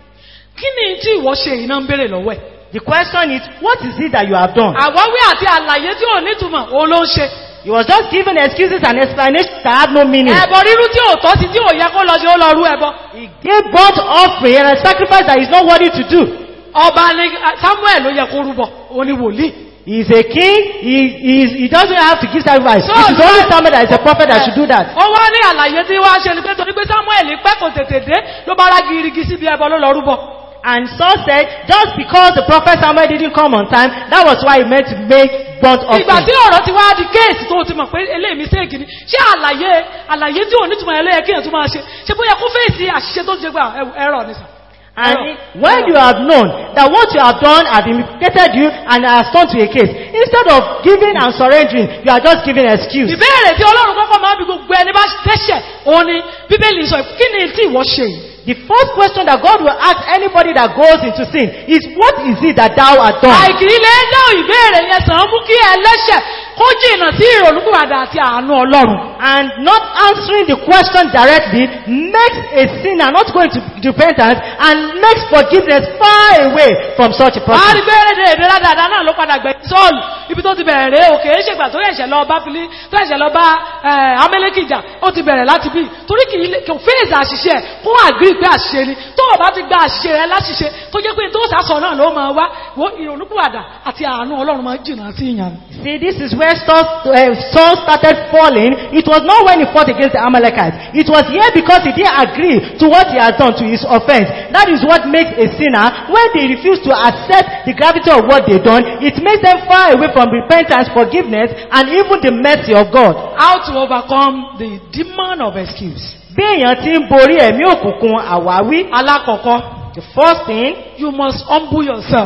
Kí ni tí ìwọ ṣe yìí náà ń béèrè lọ́wọ́ ẹ̀? the question is what is it that you have done Àwáwí àti àlàyé tí ò nítumọ̀, òun ló ń ṣe. he was just giving excuses and explanations that had no meaning Ẹ̀bọ rírú tí ò tọ́ sí tí ò yẹ kó lọ sí ó lọ rú ẹbọ. he gave burnt offering and a sacrifice that is not worthy to do Ọba ni Samuel ló yẹ kó rúbọ, òun ni wòlíì. he is a king he, he, is, he doesn't have to give sacrifice So, it is only so- Samuel that is a prophet that should do that Ó wá ní àlàyé tí wá ṣe ni pé torí pé Samuel pẹ́ kò tètè dé ló bá rá girigi síbi ẹbọ ló lọ rúbọ. And Saul said, just because the prophet Samuel didn't come on time, that was why he meant to make burnt Ìgbà tí offering. ọ̀rọ̀ ti wá di kéèsì tó ti mọ̀ pé eléyìí mistake ni, ṣé àlàyé àlàyé tí ò ní túnmọ̀ ẹlẹ́yẹ kéèyàn tún máa ṣe, ṣe bóyá kó fèsì àṣìṣe tó ti ṣe gbà ẹ̀rọ ní sà. And Error. it- when you have known that what you have done has implicated you and has turned to a case, instead of giving and surrendering, you are just giving excuse. Ìbéèrè tí Ọlọ́run kọ́kọ́ máa ń bi gbogbo ẹni bá dẹ́ṣẹ̀, òun ni Bíbélì sọ kí ni tí ìwọ ṣe yìí? The first question that God will ask anybody that goes into sin is, what is it that thou hast done? Àìkì ilé dáhùn ìbéèrè yẹn sàn án mú kí ẹlẹ́ṣẹ̀ kó jìnnà sí ìrònúkúwàdà àti àánú Ọlọ́run. And not answering the question directly makes a sinner not going to repentance and makes forgiveness far away from such a Wàá person. rí pé èdè èdè ládàá náà ló padà gbẹ̀yìn sọ́ọ̀lù ibi tó ti bẹ̀rẹ̀ rẹ̀ òkè é ṣègbà tó yẹ̀ṣẹ̀ lọ bá fili tó yẹ̀ṣẹ̀ lọ bá amẹ́lẹ́kìjà ó ti bẹ̀rẹ̀ láti bí torí kì í lè- kò fèèzì àṣìṣe ẹ̀ kó àgbí pé àṣìṣe ni tó o bá ti gba àṣìṣe rẹ láṣìṣe tó jẹ́ pé tó sàsọ náà ló máa wá wo ìrònúpìwàdà àti àánú ọlọ́run máa jìnnà sí ìyàn. See, this is where Saul, uh, Saul started falling. It was not when he fought against the Amalekites. It was here because he didn't agree to what he has done to his offense. That is what makes a sinner, when they refuse to accept the gravity of what they've done, it makes them far away from repentance, forgiveness, and even the mercy of God. How to overcome the demon of excuse. Bí èèyàn ti ń borí ẹ̀mí òkùnkùn àwáwí, Alákọ̀ọ́kọ́, the first thing, you must humble yourself.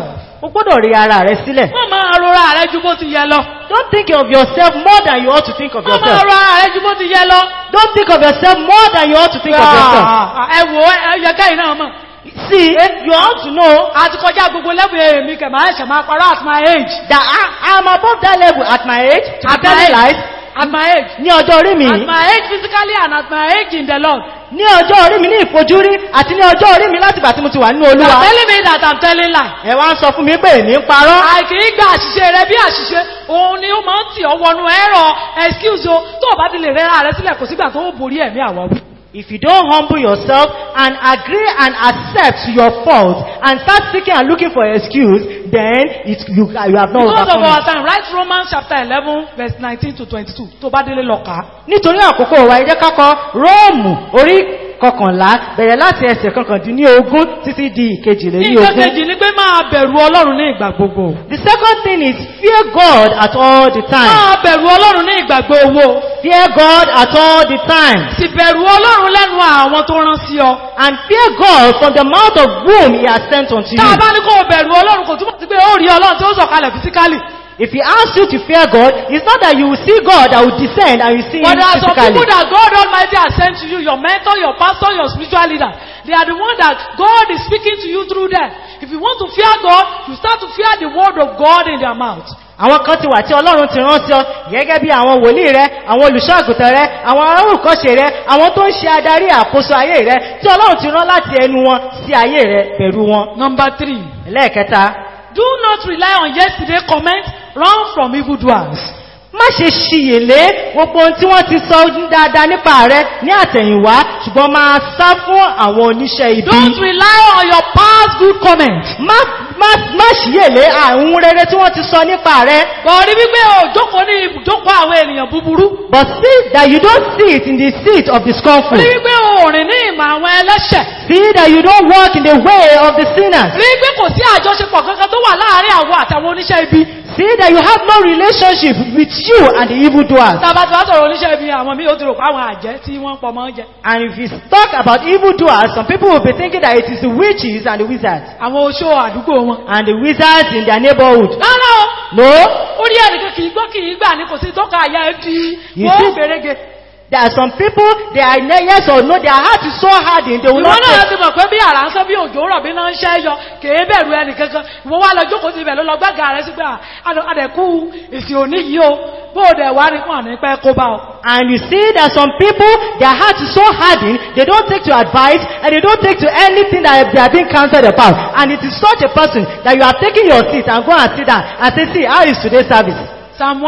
o gbọ́dọ̀ rí ara rẹ sílẹ̀ Má máa rora rẹ ju bó ti yẹ lọ. don't think of yourself more than you ought to think of Má máa yourself rora rẹ ju bó ti yẹ lọ. don't think of yourself more than you ought to think of yourself Ah, Ẹ wò ó, ẹ yẹ káyìn náà mọ̀. see you ought to know Àti kọjá gbogbo lẹ́bùn èmi kẹ̀ máa ṣẹ̀ máa parọ́ at my age. that I, I am above that level at my age to be At my telling age. lies At my age. ní ọjọ́ orí mi At yìí, my age physically and at my age in the Lord. ní ọjọ́ orí mi ní ìfojúrí àti ní ọjọ́ orí mi láti gbà tí mo ti wà nínú You olúwa are telling me that I'm telling lie. ẹ wá ń sọ fún mi pé èmi ń parọ́ àìkì í gba àṣìṣe rẹ bí àṣìṣe òun ni ó máa ń tì ọ wọnú ẹ̀rọ excuse o tó o bá ti lè rẹ́ra rẹ sílẹ̀ kò sígbà tó ó borí ẹ̀mí àwáwí. if you don't humble yourself and agree and accept your fault and start seeking and looking for excuse then it, you, you have not because of overcome our it. time write Romans chapter eleven verse nineteen to twenty-two tó bá délé lọ kà á. nítorí àkókò wa ẹ jẹ́ ká kọ róòmù orí kọkànlá bẹ̀rẹ̀ láti ẹsẹ̀ kọkàndínlógún títí di ìkejìlélógún nǹkan kejì ni pé máa bẹ̀rù ọlọ́run ní ìgbà gbogbo. The second thing is fear God at all the time. máa bẹ̀rù ọlọ́run ní ìgbà gbogbo. Fear God at all the time. sì bẹ̀rù ọlọ́run lẹ́nu àwọn tó rán sí ọ. And fear God from the mouth of whom he has sent unto tá a you. bá ní kó o bẹ̀rù ọlọ́run kò túmọ̀ sí pé ó rí ọlọ́run tí ó sọ̀kalẹ̀ fisikálì. If he asks you to fear God, it's not that you will see God that will descend and you see But him there are some physically. people that God Almighty has sent to you, your mentor, your pastor, your spiritual leader. They are the one that God is speaking to you through them. If you want to fear God, you start to fear the word of God in their mouth. Àwọn kan ti wà tí Ọlọ́run ti rán sí ọ gẹ́gẹ́ bí àwọn wòlíì rẹ, àwọn olùṣọ́àgùtàn rẹ, àwọn arúkọ́ṣe rẹ, àwọn tó ń ṣe adarí àkóso ayé rẹ tí Ọlọ́run ti rán láti ẹnu wọn sí ayé rẹ pẹ̀lú wọn. Number three, Lẹ́ẹ̀kẹta, do not rely on yesterday comment, run from evildoers. má ṣe ṣiyèlé gbogbo ohun tí wọ́n ti sọ dáadáa nípa rẹ ní àtẹ̀yìnwá ṣùgbọ́n máa sá fún àwọn oníṣẹ́ ibi. Don't rely on your past good comment. má má má ṣiyèlé àwọn rere tí wọ́n ti sọ nípa rẹ. Bọ̀rí wípé o jókòó ní ibùjókòó àwọn ènìyàn búburú. but see that you don't see it in the seat of the scornful. Rí wípé o rìn ní ìmọ̀ àwọn ẹlẹ́ṣẹ̀. see that you don't walk in the way of the sinners. Rí wípé kò sí àjọṣepọ̀ kankan tó wà láàárín àwọn àtàwọn oníṣẹ́ ibi. see that you have no relationship with you and the evildoers. Tàbá tí wá sọ̀rọ̀ oníṣẹ́ ibi àwọn mí ó ti rò pé àwọn àjẹ́ tí wọ́n pọ̀ mọ́ jẹ. and if you talk about evildoers some people will be thinking that it is the witches and the wizards. Àwọn oṣó àdúgbò wọn. and the wizards in their neighborhood. Rárá o, no orí ẹnìkan kìí gbọ́ kìí gbà ní kò sí tọ́ka àyà ẹ fi You wọ́n see- fèrègé. There are some people, they are ne- yes or no, their heart is so hardened, they will Ìwọ not náà take. ti mọ̀ pé bí àrà ń sán bí òjò rọ̀ bí náà ń ṣẹ́ yọ kìí bẹ̀rù ẹnì kankan. Ìwọ wá lọ jókòó sí ibẹ̀ ló lọ gbága rẹ sí pé àdẹ̀kú èsì òní yìí o bó o dẹ̀ wá ní pọ̀ ní pẹ́ kó bá o. And you see that some people, their heart is so hardened, they don't take to advice and they don't take to anything that they are being counseled about. And it is such a person that you are taking your seat and go and sit down and say, see, how is today's service? Psalm 1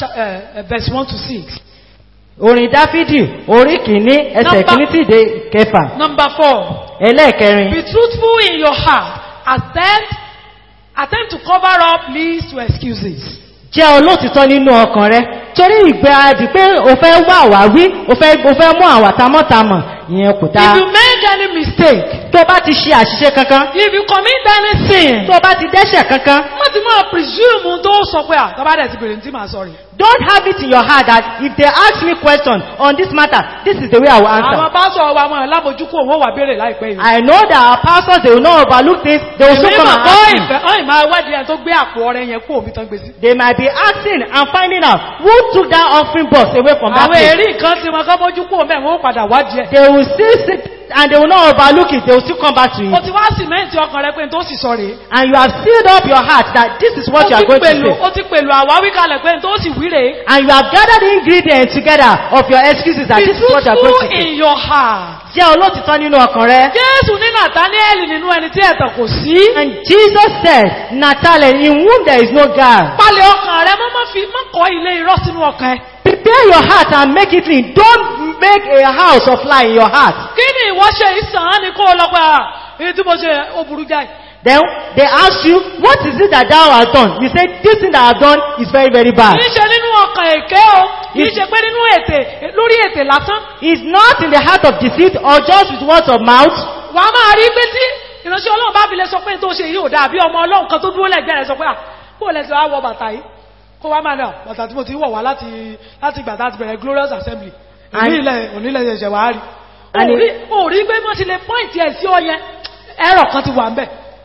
uh, verse 1 to 6. Orin Dáfídì, orí kìíní, ẹsẹ̀ Number- kìíní tí dé kẹfà. Number 4. Ẹlẹ́ẹ̀kẹrin. Be truthful in your heart. Attempt, attempt to cover up leads to excuses. Jẹ́ olóòtítọ́ nínú ọkàn rẹ. Torí ìgbéradì pé o fẹ́ wá àwáwí, o fẹ́ o fẹ́ mú àwàtámọ́tamọ̀, ìyẹn kò dáa. If you make any mistake, Tó bá ti ṣe àṣìṣe kankan, if you commit any sin, tó bá ti dẹ́ṣẹ̀ kankan, má ti máa presume tó sọ pé àtọ́bá dẹ̀ ti bèrè tí màá sọ rí. don't have it in your heart that if they ask me question on this matter, this is the way I will Àwọn answer. pásọ̀ wa mọ̀ lámójúkú òun ó wà béèrè láìpẹ́ yìí. I know that our pastors, they will not overlook things, they will still Èmi come mọ̀ and kọ́ ask me. ìfẹ́ ọ́n ìmọ̀ awádìí ẹni tó gbé àpò ọrẹ yẹn kú omi tán gbé sí. They might be asking and finding out who took that offering box away from that Àwọn place. èrí nǹkan tí wọn kọ́ mójú kú omi ẹ̀wọ̀n ó padà wádìí ẹ̀. They will still sit and they will not overlook it, they will still come back to O it. ti wá sìmẹ́ǹtì ọkàn rẹ pé n tó sì sọ rèé. And you have sealed up your heart that this is what Ó you are ti going to pèlò say. ó ti pèlò àwáwí kalẹ̀ pé n tó sì wí rèé. And you have gathered the ingredients together of your excuses that Be this is what you are going truthful to say. in your heart. Jẹ́ olóòtítọ́ nínú ọkàn rẹ. Jésù ní Nàtánẹ́ẹ̀lì nínú ẹni tí ẹ̀tàn kò sí. And Jesus said, Natalie, in whom there is no guile. Palẹ̀ ọkàn rẹ mọ́ mọ́ fi mọ́ kọ́ ilé irọ́ sínú ọkàn ẹ. Prepare your heart and make it clean. Don't make a house of lie in your heart. Kí ni ìwọ ṣe ìsàn án ni kó o lọ pé à èyí tí mo ṣe ó burú jáì. Then they ask you, what is it that thou hast done? You say, this thing that I have done is very, very bad. Kì í ṣe nínú ọkàn èké o. Kì í ṣe pé nínú ètè lórí ètè lásán. It's not in the heart of deceit or just with words of mouth. Wà á máa rí pé tí ìránṣẹ́ Ọlọ́run bá fi lè sọ pé tó ṣe yìí ò dáa bí ọmọ Ọlọ́run kan tó dúró lẹ́gbẹ̀ẹ́ rẹ̀ sọ pé à kó o lẹ́sẹ̀ wá wọ bàtà yìí. Kó wá máa nà bàtà tí mo ti wọ̀ wá láti láti ìgbà tá a ti bẹ̀rẹ̀ Glorious Assembly. And- Òní ilẹ̀ òní ilẹ̀ ṣẹ̀ṣẹ̀ wá rí. And- Òrí òrí pé wọ́n ti lè pọ́ìntì ẹ̀ sí ọ yẹn. Ẹ̀rọ kan ti wà ń bẹ̀.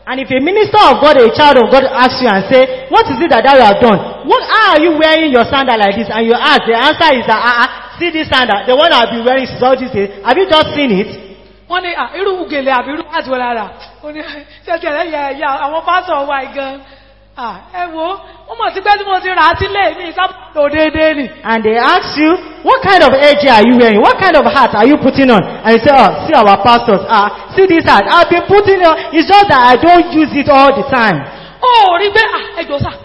And if a minister of God, a child of God asks you and say, what is it that thou have done? What, how are you wearing your sandal like this? And you ask, the answer is that, ah, ah, see this sandal, the one I've been wearing since all these days. Have you just seen it? wọ́n ní à, irú gèlè àbí irú láti wọ́n lára ó ní ṣẹ́kẹ̀ ẹ̀yà ẹ̀yà àwọn pásọ̀ wà gan Ah, ẹ wo wọ́n mọ̀ sí pé tí mo ti rà á sílé mi sábàtò déédéé nì And they ask you, what kind of edge are you wearing? What kind of hat are you putting on? And you say, oh, see our pastors. Ah, see this hat. I've been putting it on. It's just that I don't use it all the time. ó rí pé ah, ẹjọ́ sà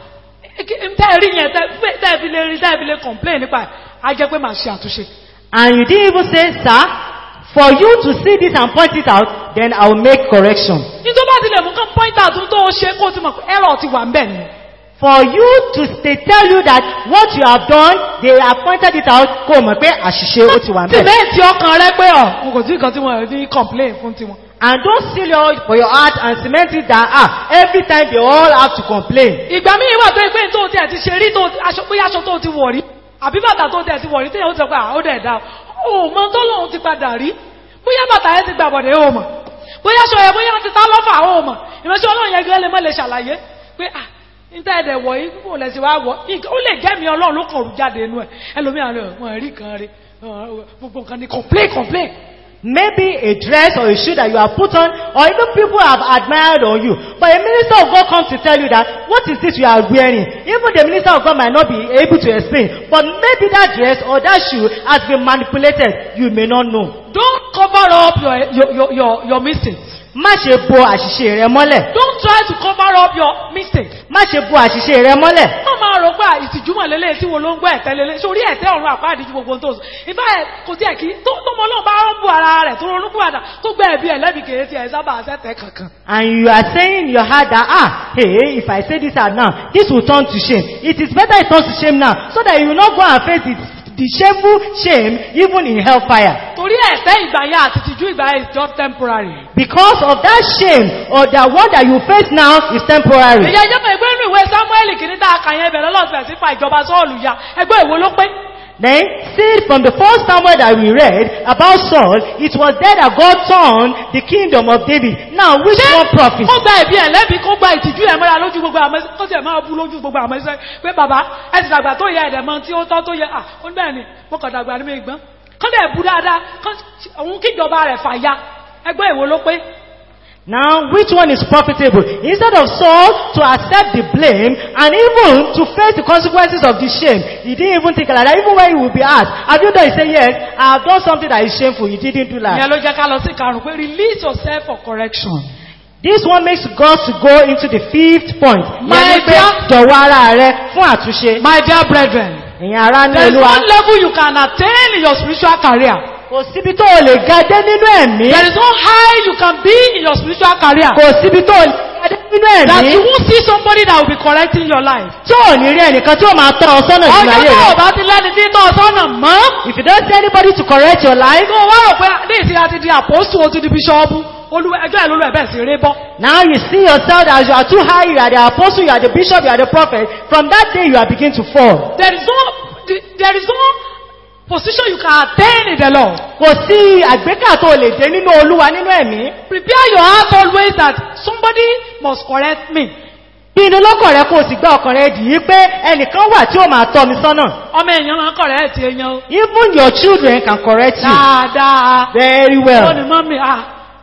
tẹ́ rí yẹn tẹ́ fi lè rí tẹ́ fi lè complain nípa ẹ̀ á jẹ́ pé màá ṣe àtúnṣe And you didn't even say, sir, for you to see this and point it out, then I'll make correction. ní tó bá ti lè mú kán point out tó ó ṣe kó ti mọ̀ pé error ti wà ń bẹ̀ ni For you to they tell you that what you have done, they have pointed it out, kó o mọ̀ pé àṣìṣe ó ti wà ń bẹ̀. tìmẹ́ẹ̀tì ọkàn rẹ pé ọ̀ mo kò tí nǹkan tí wọ́n ní complain fún tiwọn And don't seal your for your heart and cement it that, ah, every time they all have to complain. ìgbà míì wà tó pé tó tẹ̀ ti ṣe rí tó aṣọ pé aṣọ tó ti wọ̀ rí àbí bàtà tó tẹ̀ ti wọ̀ rí téèyàn ó ti sọ pé à ó dẹ̀ dá o mọ tó lòun ti padà rí bóyá bàtà yẹn ti gbà bọ̀dẹ̀ o mọ̀ bóyá aṣọ yẹn bóyá ti tá lọ́fà o mọ̀ ìránṣẹ́ ọlọ́run yẹn gẹ́gẹ́ lè mọ́ lè ṣàlàyé pé à níta ẹ̀dẹ̀ wọ̀ yìí kò lẹ̀ sí wá wọ̀ ó lè jẹ́ mi ọlọ́run ló kàn rú jáde inú ẹ̀ ẹlòmíràn lè wọ́n rí kan rí gbogbo nǹkan ni complain complain Maybe a dress or a shoe that you have put on, or even people have admired on you. But a minister of God comes to tell you that, what is this you are wearing? Even the minister of God might not be able to explain. But maybe that dress or that shoe has been manipulated. You may not know. don't cover up your your your your, your mistakes Má ṣe bo àṣìṣe rẹ mọ́lẹ̀. don't try to cover up your mistakes Má ṣe bo àṣìṣe rẹ mọ́lẹ̀. wọ́n máa rò pé ìtìjúmọ̀ lélẹ̀ tí wo ló ń gbọ́ ẹ̀tẹ́ lélẹ̀ sórí ẹ̀tẹ́ ọ̀run àpáàdì ju gbogbo tó sọ ìfẹ́ ẹ̀ kò tí ẹ̀ kí tó tó mọ́ náà bá rán bú ara rẹ̀ tó ronú bú àdá tó gbẹ́ ẹ̀bí ẹ̀ lẹ́bi kèrè tí ẹ̀ sábà sẹ́tẹ̀ kankan And you are saying in your heart that, ah, hey, if I say this out now, this will turn to shame. It is better it turns to shame now, so that you will not go and face it, the shameful shame even in hellfire. torí ẹ̀tẹ́ ìgbà yẹn àti ìtìjú ìgbà yẹn is just temporary. Because of that shame or that one that you face now is temporary. èyí ẹjọ́ mọ̀ ẹgbẹ́ inú ìwé samuel kìíní tá a kà yẹn bẹ̀rẹ̀ lọ́sẹ̀ sí fa ìjọba sọ́ọ̀lù ya ẹgbẹ́ ìwo ló pé Then, see from the first Samuel that we read about Saul, it was there that God turned the kingdom of David. Now, which one prophet? kó gba ẹ̀bí ẹ̀ lẹ́bi kó gba ìtìjú ẹ̀ mọ́ra lójú gbogbo àmọ́ kó sì ẹ̀ máa bú lójú gbogbo àmọ́ ẹsẹ̀ pé bàbá ẹ ti dàgbà tó yẹ ẹ̀dẹ̀ mọ́ tí ó tọ́ tó yẹ à ó ní bẹ́ẹ̀ ni mo kàn dàgbà ní mi gbọ́n kán dẹ̀ bú dáadáa kán òun kíjọba rẹ̀ fàya ẹgbẹ́ ìwo ló pé Now, which one is profitable? Instead of Saul to accept the blame and even to face the consequences of the shame, he didn't even think like that. Even when he would be asked, have you done? He said, yes, I have done something that is shameful. He didn't do that. ìyẹn ló jẹ́ ká lọ sí karùn-ún pé release yourself for correction. This one makes God to go into the fifth point. My Ìyẹn ni pé dear- jọ̀wọ́ ara rẹ fún àtúnṣe. my dear brethren Ìyẹn ara ní there is olúwa. one level you can attain in your spiritual career Kò síbi tó o lè ga dé nínú ẹ̀mí. there is one high you can be in your spiritual career Kò síbi tó o lè ga dé nínú that you ẹ̀mí. won't see somebody that will be correcting your life. Tí ò ní rí ẹnìkan tí ó máa tọ́ ọ sọ́nà ìgbà ọjọ́ ayé tó o rẹ. bá ti lẹ́ni tí tọ́ ọ sọ́nà mọ́ If you don't see anybody to correct your life, tó o wá rò pé ní ìsìn àti di àpòsù o ti di bíṣọ́ọ̀bù olú ẹjọ́ ìlú ẹ̀bẹ̀ sí ré bọ́. Now you see yourself as you are too high, you are the apostle, you are the bishop, you are the prophet. From that day you are beginning to fall. there is no there is no position you can attain in the Lord. Kò sí àgbékà tó lè dé nínú olúwa nínú ẹ̀mí. prepare your heart always that somebody must correct me. Pinnu lọ́kàn rẹ kó o sì gbá ọkàn rẹ dì í pé ẹnìkan wà tí ó máa tọ́ mi sọ́nà. ọmọ èèyàn máa ń correct èèyàn o. Even your children can correct you dáadáa. very ó ní well. mọ́mí à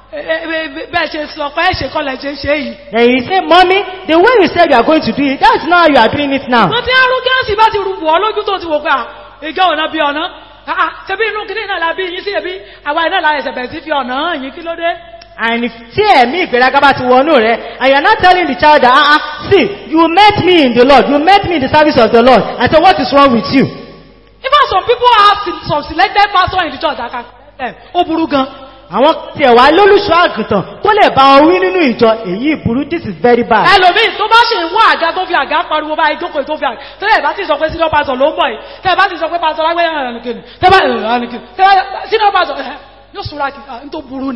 bẹ́ẹ̀ ṣe sọ pé ẹ̀ṣẹ̀ kọlẹ̀ ṣe ṣe yìí. Then you say, Mommy, the way you said you are going to do it, that's not how you are doing it now. wọ́n ti arúgẹ́sì bá ti rúbọ̀ ọ́ lójú tó ti wò pé à ìjọ ọ̀nà bí ọ̀nà àà ṣebí inú kìíní náà la bí yín sí ẹbí àwa iná la ẹsẹ̀ bẹ̀rẹ̀ sí fi ọ̀nà hàn yín kí ló dé. And if tí ẹ̀mí ìgbéraga bá ti wọnú rẹ̀, and you are not telling the child that, ah, ah, see, you met me in the Lord, you met me in the service of the Lord, and so what is wrong with you? even some people have se- some selected pastor in the church that can correct them ó burú gan. Àwọn tí ẹ̀wà lólùṣọ́ àgùntàn tó lè bá wọn wí nínú ìjọ, èyí ìburú, this is very bad. ẹlòmíì tó bá ṣe ń wá àga tó fi àga pariwo bá ìjókòó tó fi àga tẹ́lẹ̀ bá ti sọ pé senior pastor ló ń bọ̀ yìí tẹ́lẹ̀ bá ti sọ pé pastor lágbẹ́yà ẹ̀rọ̀nìkìnì tẹ́lẹ̀ bá senior pastor ẹ̀ yóò súra kì í tó burú ni.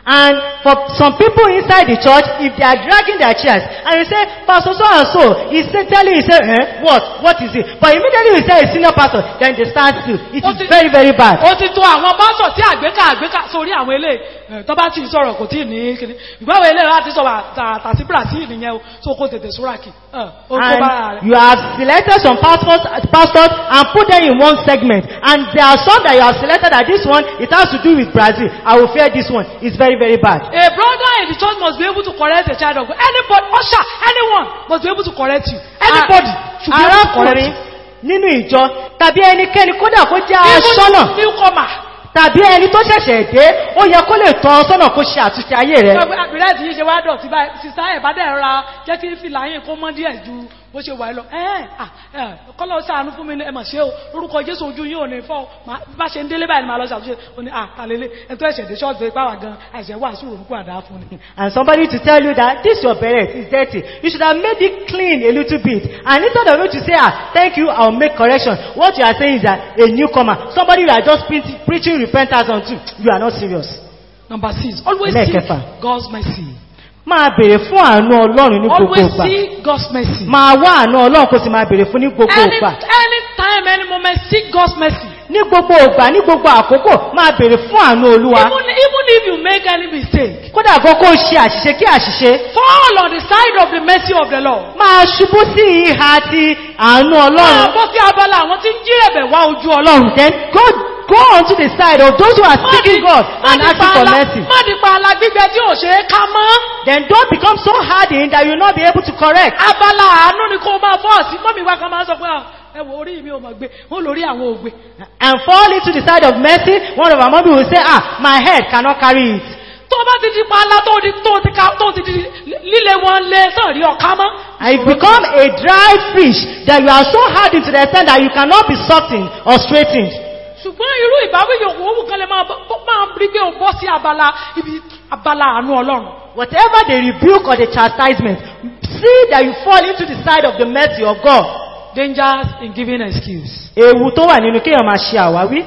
And for some people inside the church, if they are dragging their chairs, and you say, Pastor so and so, he say, telling you, say, eh, what? What is it? But immediately you say a senior pastor, then they stand still. It What is is- very, very bad. ó ti tó àwọn pásọ̀ tí àgbékà àgbékà sórí àwọn ilé tó bá ti sọ̀rọ̀ kò tí ní kíní ìgbáwò ilé láti sọ tàbí brazil nìyẹn o tó kó tètè súrákì ó kó bára And rẹ̀ you have selected some pastors, pastors and put them in one segment. And there are some that you have selected that this one, it has to do with Brazil. I will fear this one. It's very, very bad. a brother in the church must be able to correct a child of God anybody usher anyone must be able to correct you anybody should be able to correct Arákùnrin you nínú ìjọ tàbí ẹnikẹ́ni kódà kó jẹ́ aṣọ́nà even newcomer tàbí ẹni tó ṣẹ̀ṣẹ̀ dé ó yẹ kó lè tọ́ ọ sọ́nà kó ṣe àtúnṣe ayé rẹ̀. àbúrẹ́ tí yí ṣe wá dọ̀tí báyìí sísá ẹ̀ bá dẹ̀ ra jẹ́ kí fìlà yín kó mọ́ díẹ̀ ju bó ṣe wà lọ ẹ̀ẹ́ kọ́lọ̀ sáànú fún mi ní ẹmọ̀ ṣe o lórúkọ jésù ojú yín ò ní fọ́ ma- bá ṣe ń délé báyìí ni màá lọ ṣàtúnṣe ó ní àtàlélé ẹ̀tọ́ ẹ̀ṣẹ̀ dé ṣọ́ọ̀tì pé pàwà gan àìṣẹ̀ wà sùúrù nípò àdá fún ni. And somebody to tell you that this your beret is dirty. You should have made it clean a little bit. And instead of you to say, ah, thank you, I'll make correction. What you are saying is that a newcomer, somebody you are just preaching, preaching repentance unto, you are not serious. number six always seek Ẹlẹ́ẹ̀kẹfà. God's mercy Máa bèrè fún àánú Ọlọ́run ní gbogbo always ìgbà. seek God's mercy Máa wá àánú Ọlọ́run kó sì máa bèrè fún ní gbogbo any ìgbà. any time any moment seek God's mercy Ní gbogbo ìgbà, ní gbogbo àkókò, máa bèrè fún àánú Olúwa. even even if you make any mistake Kódà gan kó ṣe àṣìṣe kí àṣìṣe, fall on the side of the mercy of the Lord. máa ṣubú sí ìhà ti àánú máa Ọlọ́run. bọ́ sí abala àwọn tí ń jírẹ̀bẹ̀ wá ojú Ọlọ́run. Then go, go on to the side of those who are seeking God and asking for mercy. má di pa ala gbígbẹ tí ò ṣe é ká mọ́. Then don't become so hardened that you will not be able to correct. abala àánú ni kó máa fọ́ sí mọ́mí wa kan máa sọ pé "Ah, ẹ wo orí mi ò mọ̀ gbé wọ́n lórí àwọn ògbé. And fall into the side of mercy. One of our mommy will say, ah, my head cannot carry it. tó bá ti di pa ala tó di tó ti ká tó ti di líle wọn lé tán rí ọ̀ká mọ́. And you become a dry fish that you are so hardened to the extent that you cannot be softened or straightened. ṣùgbọ́n irú ìbáwí yòówù owó kan lè máa bọ́- bọ́- máa rí pé o bọ́ sí abala ibi abala àánú Ọlọ́run. Whatever the rebuke or the chastisement, see that you fall into the side of the mercy of God. dangers in giving excuse. Ewu tó wà nínú kéèyàn máa ṣe àwáwí.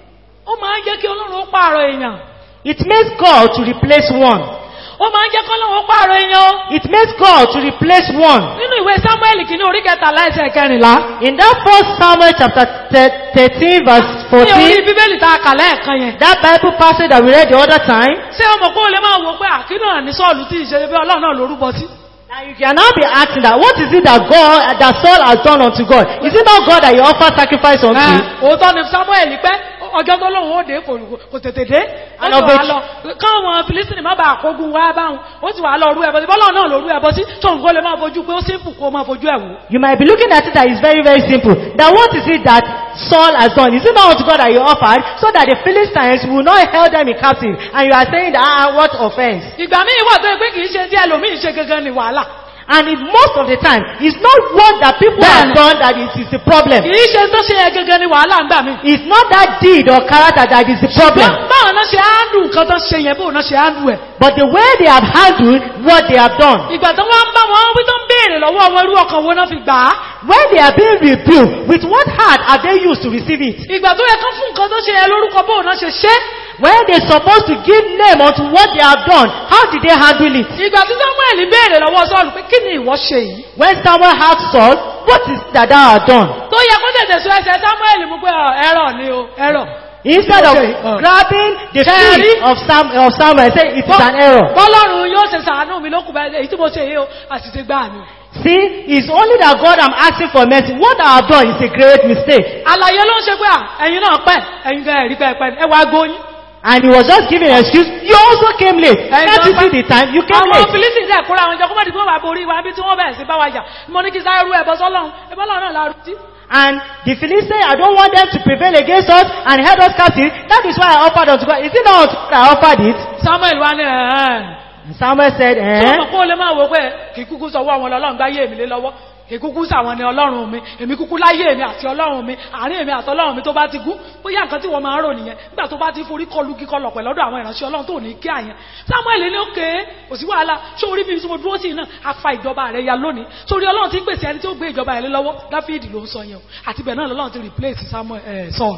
ó máa ń jẹ́ kí Ọlọ́run ó pààrọ̀ èèyàn. It makes God to replace one. ó máa ń jẹ́ kí Ọlọ́run ó pààrọ̀ èèyàn. o. It makes God to replace one. nínú ìwé Samuel kìíní orí kẹtàlá ẹsẹ̀ kẹrìnlá. In that first Samuel chapter thir- 13 verse ní orí 14, bíbélì tá a kà lẹ́ẹ̀kan yẹn. that Bible passage that we read the other time, ṣé ọmọ kó o lè máa wò pé àkínú àní sọ́ọ̀lù tí ìṣe bí ọlọ́run náà lórúbọ sí. now you can now be asking that what is it that God, that Saul has done unto God? Is it not God that you offer sacrifice unto? Ẹ, òótọ́ ni Samuel pẹ́ ọjọ́ tó lóun ó dé kò kò tètè dé. ó And sì of wá which- lọ káwọn Filistini má bàa kógun wá báwọn ó sì wá lọ rú ẹbọ sí bọ́lọ́run náà ló rú ẹbọ sí tóun kó lè máa fojú pé ó simple kó máa fojú ẹ̀ wò. You might be looking at it that it's very, very simple. That what is it that Saul has done? Is it not unto God that you offered so that the Philistines will not held them in captive? And you are saying that, ah, what offense? ìgbà míì wà tó yẹ pé kì í ṣe tí ẹlòmíì ṣe gangan ni wàhálà. And it, most of the time, it's not what that people have Bẹ́ẹ̀ni. done that is, is the problem. kì í ṣe tó ṣe yẹ gangan ni wàhálà ń gbà mí. It's not that deed or character that is the problem. báwọn náà ṣe áńdù nǹkan tó ṣe yẹn bóun náà ṣe áńdù ẹ̀. But the way they have handled what they have done. ìgbà tó wọ́n ń bá wọn wí tó ń béèrè lọ́wọ́ wọn irú ọkàn wo náà fi gbà á. When they are being rebuked, with what heart are they used to receive it? ìgbà tó yẹ kán fún nǹkan tó ṣe yẹn lórúkọ bóun náà ṣe ṣe. When they're supposed to give name unto what they have done, how did they handle it? ìgbà tí samuel béèrè lọ́wọ́ sọ́ọ̀lù pé kí ni ìwọ ṣe yìí. When Samuel asked Saul, what is that thou hast done? tó yẹ kó tètè sọ ẹsẹ̀ samuel mú pé ọ, ẹ̀rọ ni o ẹ̀rọ. Instead of Okay, uh, grabbing the Terry. feet of, Sam, of Samuel, say it is an error. bọ́lọ́run yóò ṣe sàánú mi lókùn bẹ́ẹ̀ èyí tí mo ṣe yìí o àṣìṣe gbáà ni. See, it's only that God I'm asking for mercy. What I have done is a great mistake. àlàyé ló ń ṣe pé à ẹ̀yin náà pẹ́ ẹ̀yin gan ẹ̀rí pẹ́ pẹ́ ẹ wá gbóyún. And he was just giving an excuse. You also came late. Can't you see the time? You came àwọn late. filistin dẹ̀ kóra àwọn ìjọ kó má di pé wọ́n bá borí wa bí tí wọ́n bẹ̀rẹ̀ sí bá wa jà mo ní kí sáré rú ẹbọ sọ́lọ́run ẹbọ lọ́run náà la rú sí. And the Philistines, I don't want them to prevail against us and head us captive. That is why I offered unto God. Is it not unto God I offered it? samuel wá ní ẹ̀ẹ́n. And Samuel said, tí eh? ọmọ kó lè máa wò pé kì í kúkú sọwọ́ àwọn ọlọ́run gbáyé èmi lé lọ́wọ́ kì í kúkú sàwọn ni ọlọ́run mi èmi kúkú láyé èmi àti ọlọ́run mi àárín èmi àti ọlọ́run mi tó bá ti gún bóyá nǹkan tí wọ́n máa ń rò nìyẹn nígbà tó bá ti forí kọlu kíkọ lọ pẹ̀lú ọ̀dọ̀ àwọn ìránṣẹ́ ọlọ́run tó ní kí àyẹn samuel ní òkè kò sí wàhálà ṣé orí mi tí mo dúró sí iná afa ìjọba rẹ ya lónìí sórí ọlọ́run ti ń pèsè ẹni tí ó gbé ìjọba rẹ lé lọ́wọ́ dáfídì ló ń sọ yẹn o àti bẹ́ẹ̀ náà lọ́lọ́run ti replace samuel eh, saul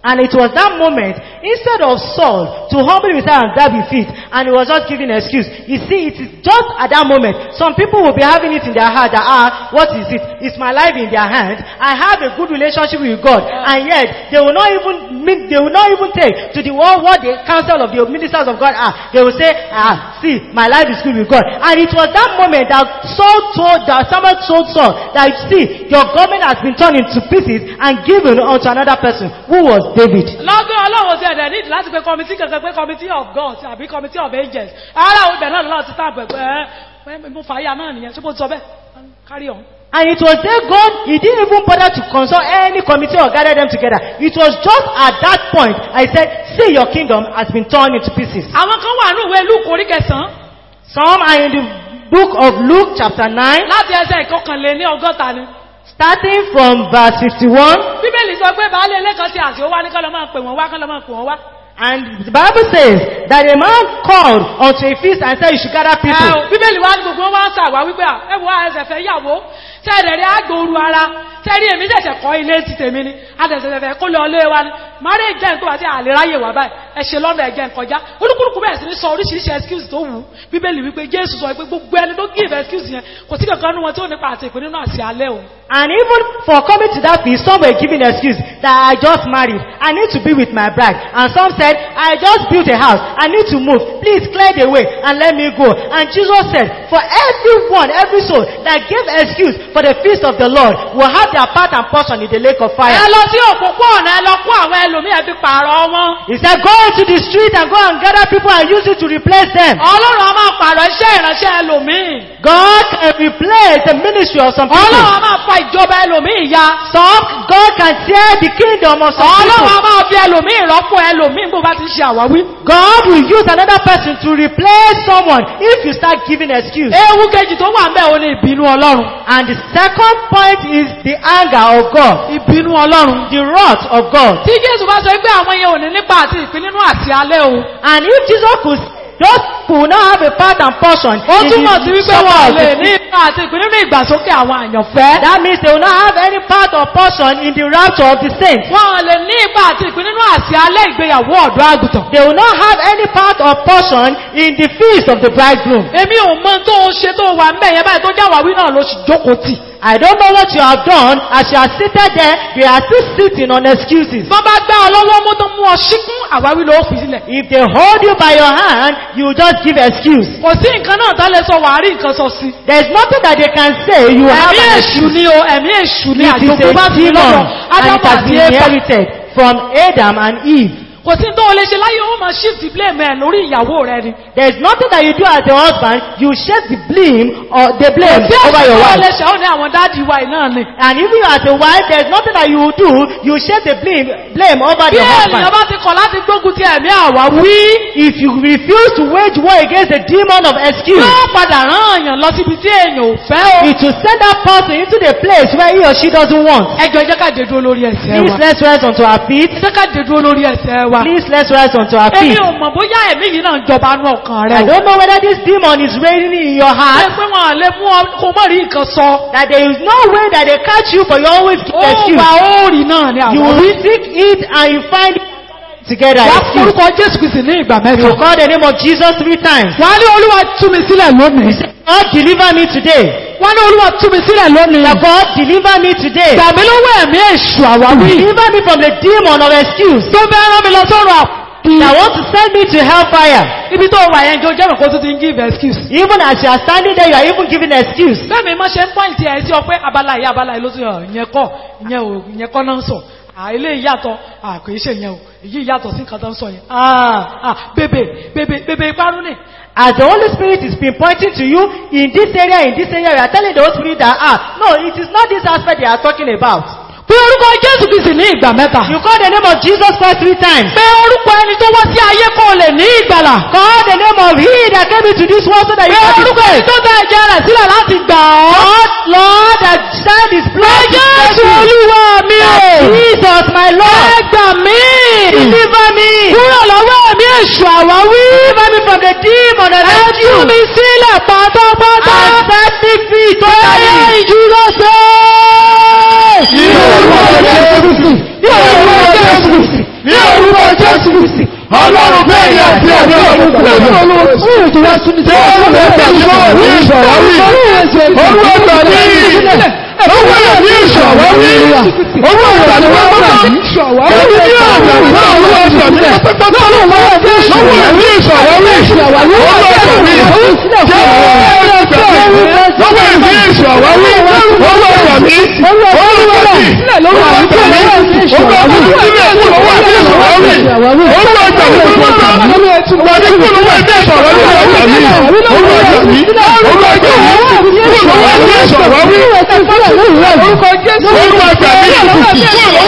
And it was that moment, instead of Saul to humble himself and grab his feet, and he was just giving an excuse. You see, it is just at that moment, some people will be having it in their heart that, ah, what is it? Is my life in their hands? I have a good relationship with God. And yet, they will not even, mean- they will not even take to the word what the council of the ministers of God are. They will say, ah, see, my life is good with God. And it was that moment that Saul told, that someone told Saul, that see, your government has been torn into pieces and given unto another person, who was David. lọ́gbọ́n ọlọ́run sí ẹ̀dẹ̀ nídìí láti pe committee kankan pé committee of God àbí committee of angels ara àwọn ibẹ̀ náà lọ́wọ́ ti tàbí ẹ̀pẹ́ ẹ̀ mo fàáyà náà nìyẹn ṣé mo sọ bẹ́ẹ̀ carry on. And it was there God, he didn't even bother to consult any committee or gather them together. It was just at that point, I said, see your kingdom has been torn into pieces. àwọn kan wà ní ìwé luke orí kẹsàn-án Some are in the book of Luke chapter 9, láti ẹsẹ̀ ìkọkànlé ní ọgọ́ta ni. starting from verse 51. bíbélì sọ pé baálé ilé kan ti àti ó wá ní kọ́lọ́ máa pè wọ́n wá kọ́lọ́ máa pè wọ́n wá. And the Bible says that a man called unto a feast and said you should gather Ẹ people. o, bíbélì wá ní gbogbo wọn wá ń sàwá wípé à, ẹ wo ẹsẹ̀ fẹ́ yàwó tẹ́ẹ̀rẹ̀ rí àgbòrú ara tẹ́rí èmi ṣẹ̀ṣẹ̀ kọ́ ilé ti tèmi ni adẹ̀sẹ̀fẹ̀ fẹ́ kó lọ ilé wa ni máré jẹ́ nǹkan àti àléráyè wà báyìí ẹ ṣe lọ́nà ẹ̀jẹ̀ nkọjá olúkúlùkù bẹ̀rẹ̀ sí ní sọ oríṣiríṣi excuse tó wù ú. bíbélì wípé jésù sọ pé gbogbo ẹni tó give excuse yẹn kò sí kankan nínú wọn tí ó nípa àti ìpín nínú àṣẹ alẹ́ òun And even for coming to that feast, some were giving excuse that I just married. I need to be with my bride. And some said, I just built a house. I need to move. Please clear the way and let me go. And Jesus said, for everyone, every soul that gave excuse for the feast of the Lord will have their part and portion in the lake of ẹ fire. lọ sí òpópónà ẹ lọ kó àwọn ẹlòmíì ẹ fi pààrọ̀ wọn He said, go into the street and go and gather people and use it to replace them. ọlọ́run a máa pààrọ̀ iṣẹ́ ìránṣẹ́ ẹlòmíì God can replace the ministry of some ọlọ́run people. a máa fa ìjọba ẹlòmíì ya Some, God can tear the kingdom of some ọlọ́run people. a máa fi ẹlòmíì rọ́pò ẹlòmíì bó bá ti ń ṣe àwáwí God will use another person to replace someone if you start giving excuse. ewu kejì tó wà ń bẹ̀ ò ní ìbínú ọlọ́run And the second point is the anger of God, ìbínú ọlọ́run the wrath of God. tí jésù bá sọ pé àwọn yẹn ò ní nípa àti ìpín nínú àti alẹ́ o And if Jesus could, those could not have a part and portion ó in túmọ̀ sí the wípé supper wọn ò of lè the ní ipa àti ìpín nínú ìgbàsókè àwọn àyànfẹ́ that means they will not have any part or portion in the rapture of the saints. wọn ò lè ní ipa àti ìpín nínú àti alẹ́ ìgbéyàwó ọ̀dọ́ àgùntàn They will not have any part or portion in the feast of the bridegroom. èmi ò mọ tó o ṣe tó o wà ń bẹ̀ yẹn báyìí tó jáwàwí náà ló sì jókòó tì I don't know what you have done. As you are seated there, they are still sitting on excuses. bọ́n bá gbá ọ lọ́wọ́ mú tó mú ọ síkún àwáwí ló fi sílẹ̀ If they hold you by your hand, you just give excuse. kò sí nǹkan náà tán lè sọ wàá rí nǹkan sọ sí There is nothing that they can say. You have ẹ̀mí an èṣù excuse. ni o ẹ̀mí èṣù ni It is àjòkú bá a ti demon lọ́dọ̀ and it ádámù has àti been éfà inherited from Adam and Eve. kò sí tó o lè ṣe láyé ó máa shift blame ẹ̀ lórí ìyàwó rẹ ni There is nothing that you do as a husband. You shake the blame or the blame tí over ẹ̀ṣẹ̀ your tó o lè wife. ṣe ó ní àwọn dáàdì wa yìí náà ni And even you as a wife, there is nothing that you will do. You shake the blame, blame over bí the ènìyàn husband. bá ti kọ̀ láti gbógun ti ẹ̀mí àwáwí If you refuse to wage war against the demon of excuse, yóò padà rán èèyàn lọ síbi tí èèyàn ò fẹ́ o it will send that person into the place where he or she doesn't want. ẹjọ́ jẹ́ ká dé dúró lórí ẹsẹ̀ Please wa let's rise onto our feet. jẹ́ ká dé dúró lórí ẹsẹ̀ wa Please let's rise onto our èmi feet. ò mọ̀ bóyá ẹ̀mí yìí náà ń jọba nú ọkàn rẹ I o don't know whether this demon is reigning in your ẹ heart. pé wọn lè mú ọ kó mọ̀ rí nǹkan sọ That there is no way that they catch you for you always keep ó excuse. wà ó rí náà ni You àwọn will seek it and you find it together. wà excuse. forúkọ jésù kìsì ní ìgbà You mẹ́ta call the name of Jesus three times. wà ní olúwa tú mi sílẹ̀ lónìí God deliver me today. wà ní olúwa tú mi sílẹ̀ lónìí That God deliver me today. gbà mí lọ́wọ́ ẹ̀mí èṣù àwáwí Deliver me from the demon of excuse. tó fẹ́ rán mi lọ sọ́rọ̀ àpì That want to send me to hellfire. ibi tó wà yẹn jọ jẹ́ mọ̀ kó tó ti ń give excuse Even as you are standing there, you are even giving excuse. bẹ́ẹ̀ mi máa ṣe ń pọ́ìntì ẹ̀ sí ọ pé abala yìí abala yìí ló ti hàn ìyẹn kọ́ ìyẹn ò ìyẹn kọ́ náà ń sọ à ilé ìyàtọ̀ à kò í ṣe ìyẹn o èyí ìyàtọ̀ sí nǹkan tó ń sọ yẹn ah ah bèbè bèbè bèbè ìparun ni As the Holy Spirit is pinpointing to you in this area, in this area, you are telling the Holy Spirit that, ah, no, it is not this aspect they are talking about. pé orúkọ jésù kìsì ní ìgbà mẹ́ta You call the name of Jesus Christ three times. pé orúkọ ẹni tó wá sí ayé kó lè ní ìgbàlà Call the name of He that came into this world so that you pé can be orúkọ ẹni saved. tó tẹ ẹ̀jẹ̀ rẹ̀ sílẹ̀ láti gbà ọ́ God, Lord, that shed His pé blood to save jésù you. olúwa mi o Jesus, my ẹ Lord, gbà mí deliver me. kúrò lọ́wọ́ ẹ̀mí èṣù àwáwí Deliver me from the demon of ẹ tú excuse. mi sílẹ̀ pátápátá And set me free totally. ìjúlọ sọ. Ní orúkọ Jésù Kristi. Ní orúkọ Jésù Kristi. Lọ́wọ́ ẹ̀mí ìṣọ̀wọ́wí. Owó ìgbàlú wọn bá ẹni ní ọ̀rọ̀ náà owó ìgbàlú pátápátá. Lọ́wọ́ ẹ̀mí ìṣọ̀wọ́wí. Owó ìgbàlú lọ́wọ́ ẹ̀mí ìṣọ̀wọ́wí. Owó ìgbàlú owó ìgbàlú owó ìgbàlú owó ìgbàlú owó ìṣọ̀wọ́wí. Owó ìgbàlú pátápátá. Wà ní kúrò wọ́n ẹ̀mí ìṣọ̀wọ́wí. Owó ìgbàlú owó ìgbàlú owó ìgbàlú owó ìṣọ̀wọ́wí. Orúkọ Jésù. Orúkọ Jésù.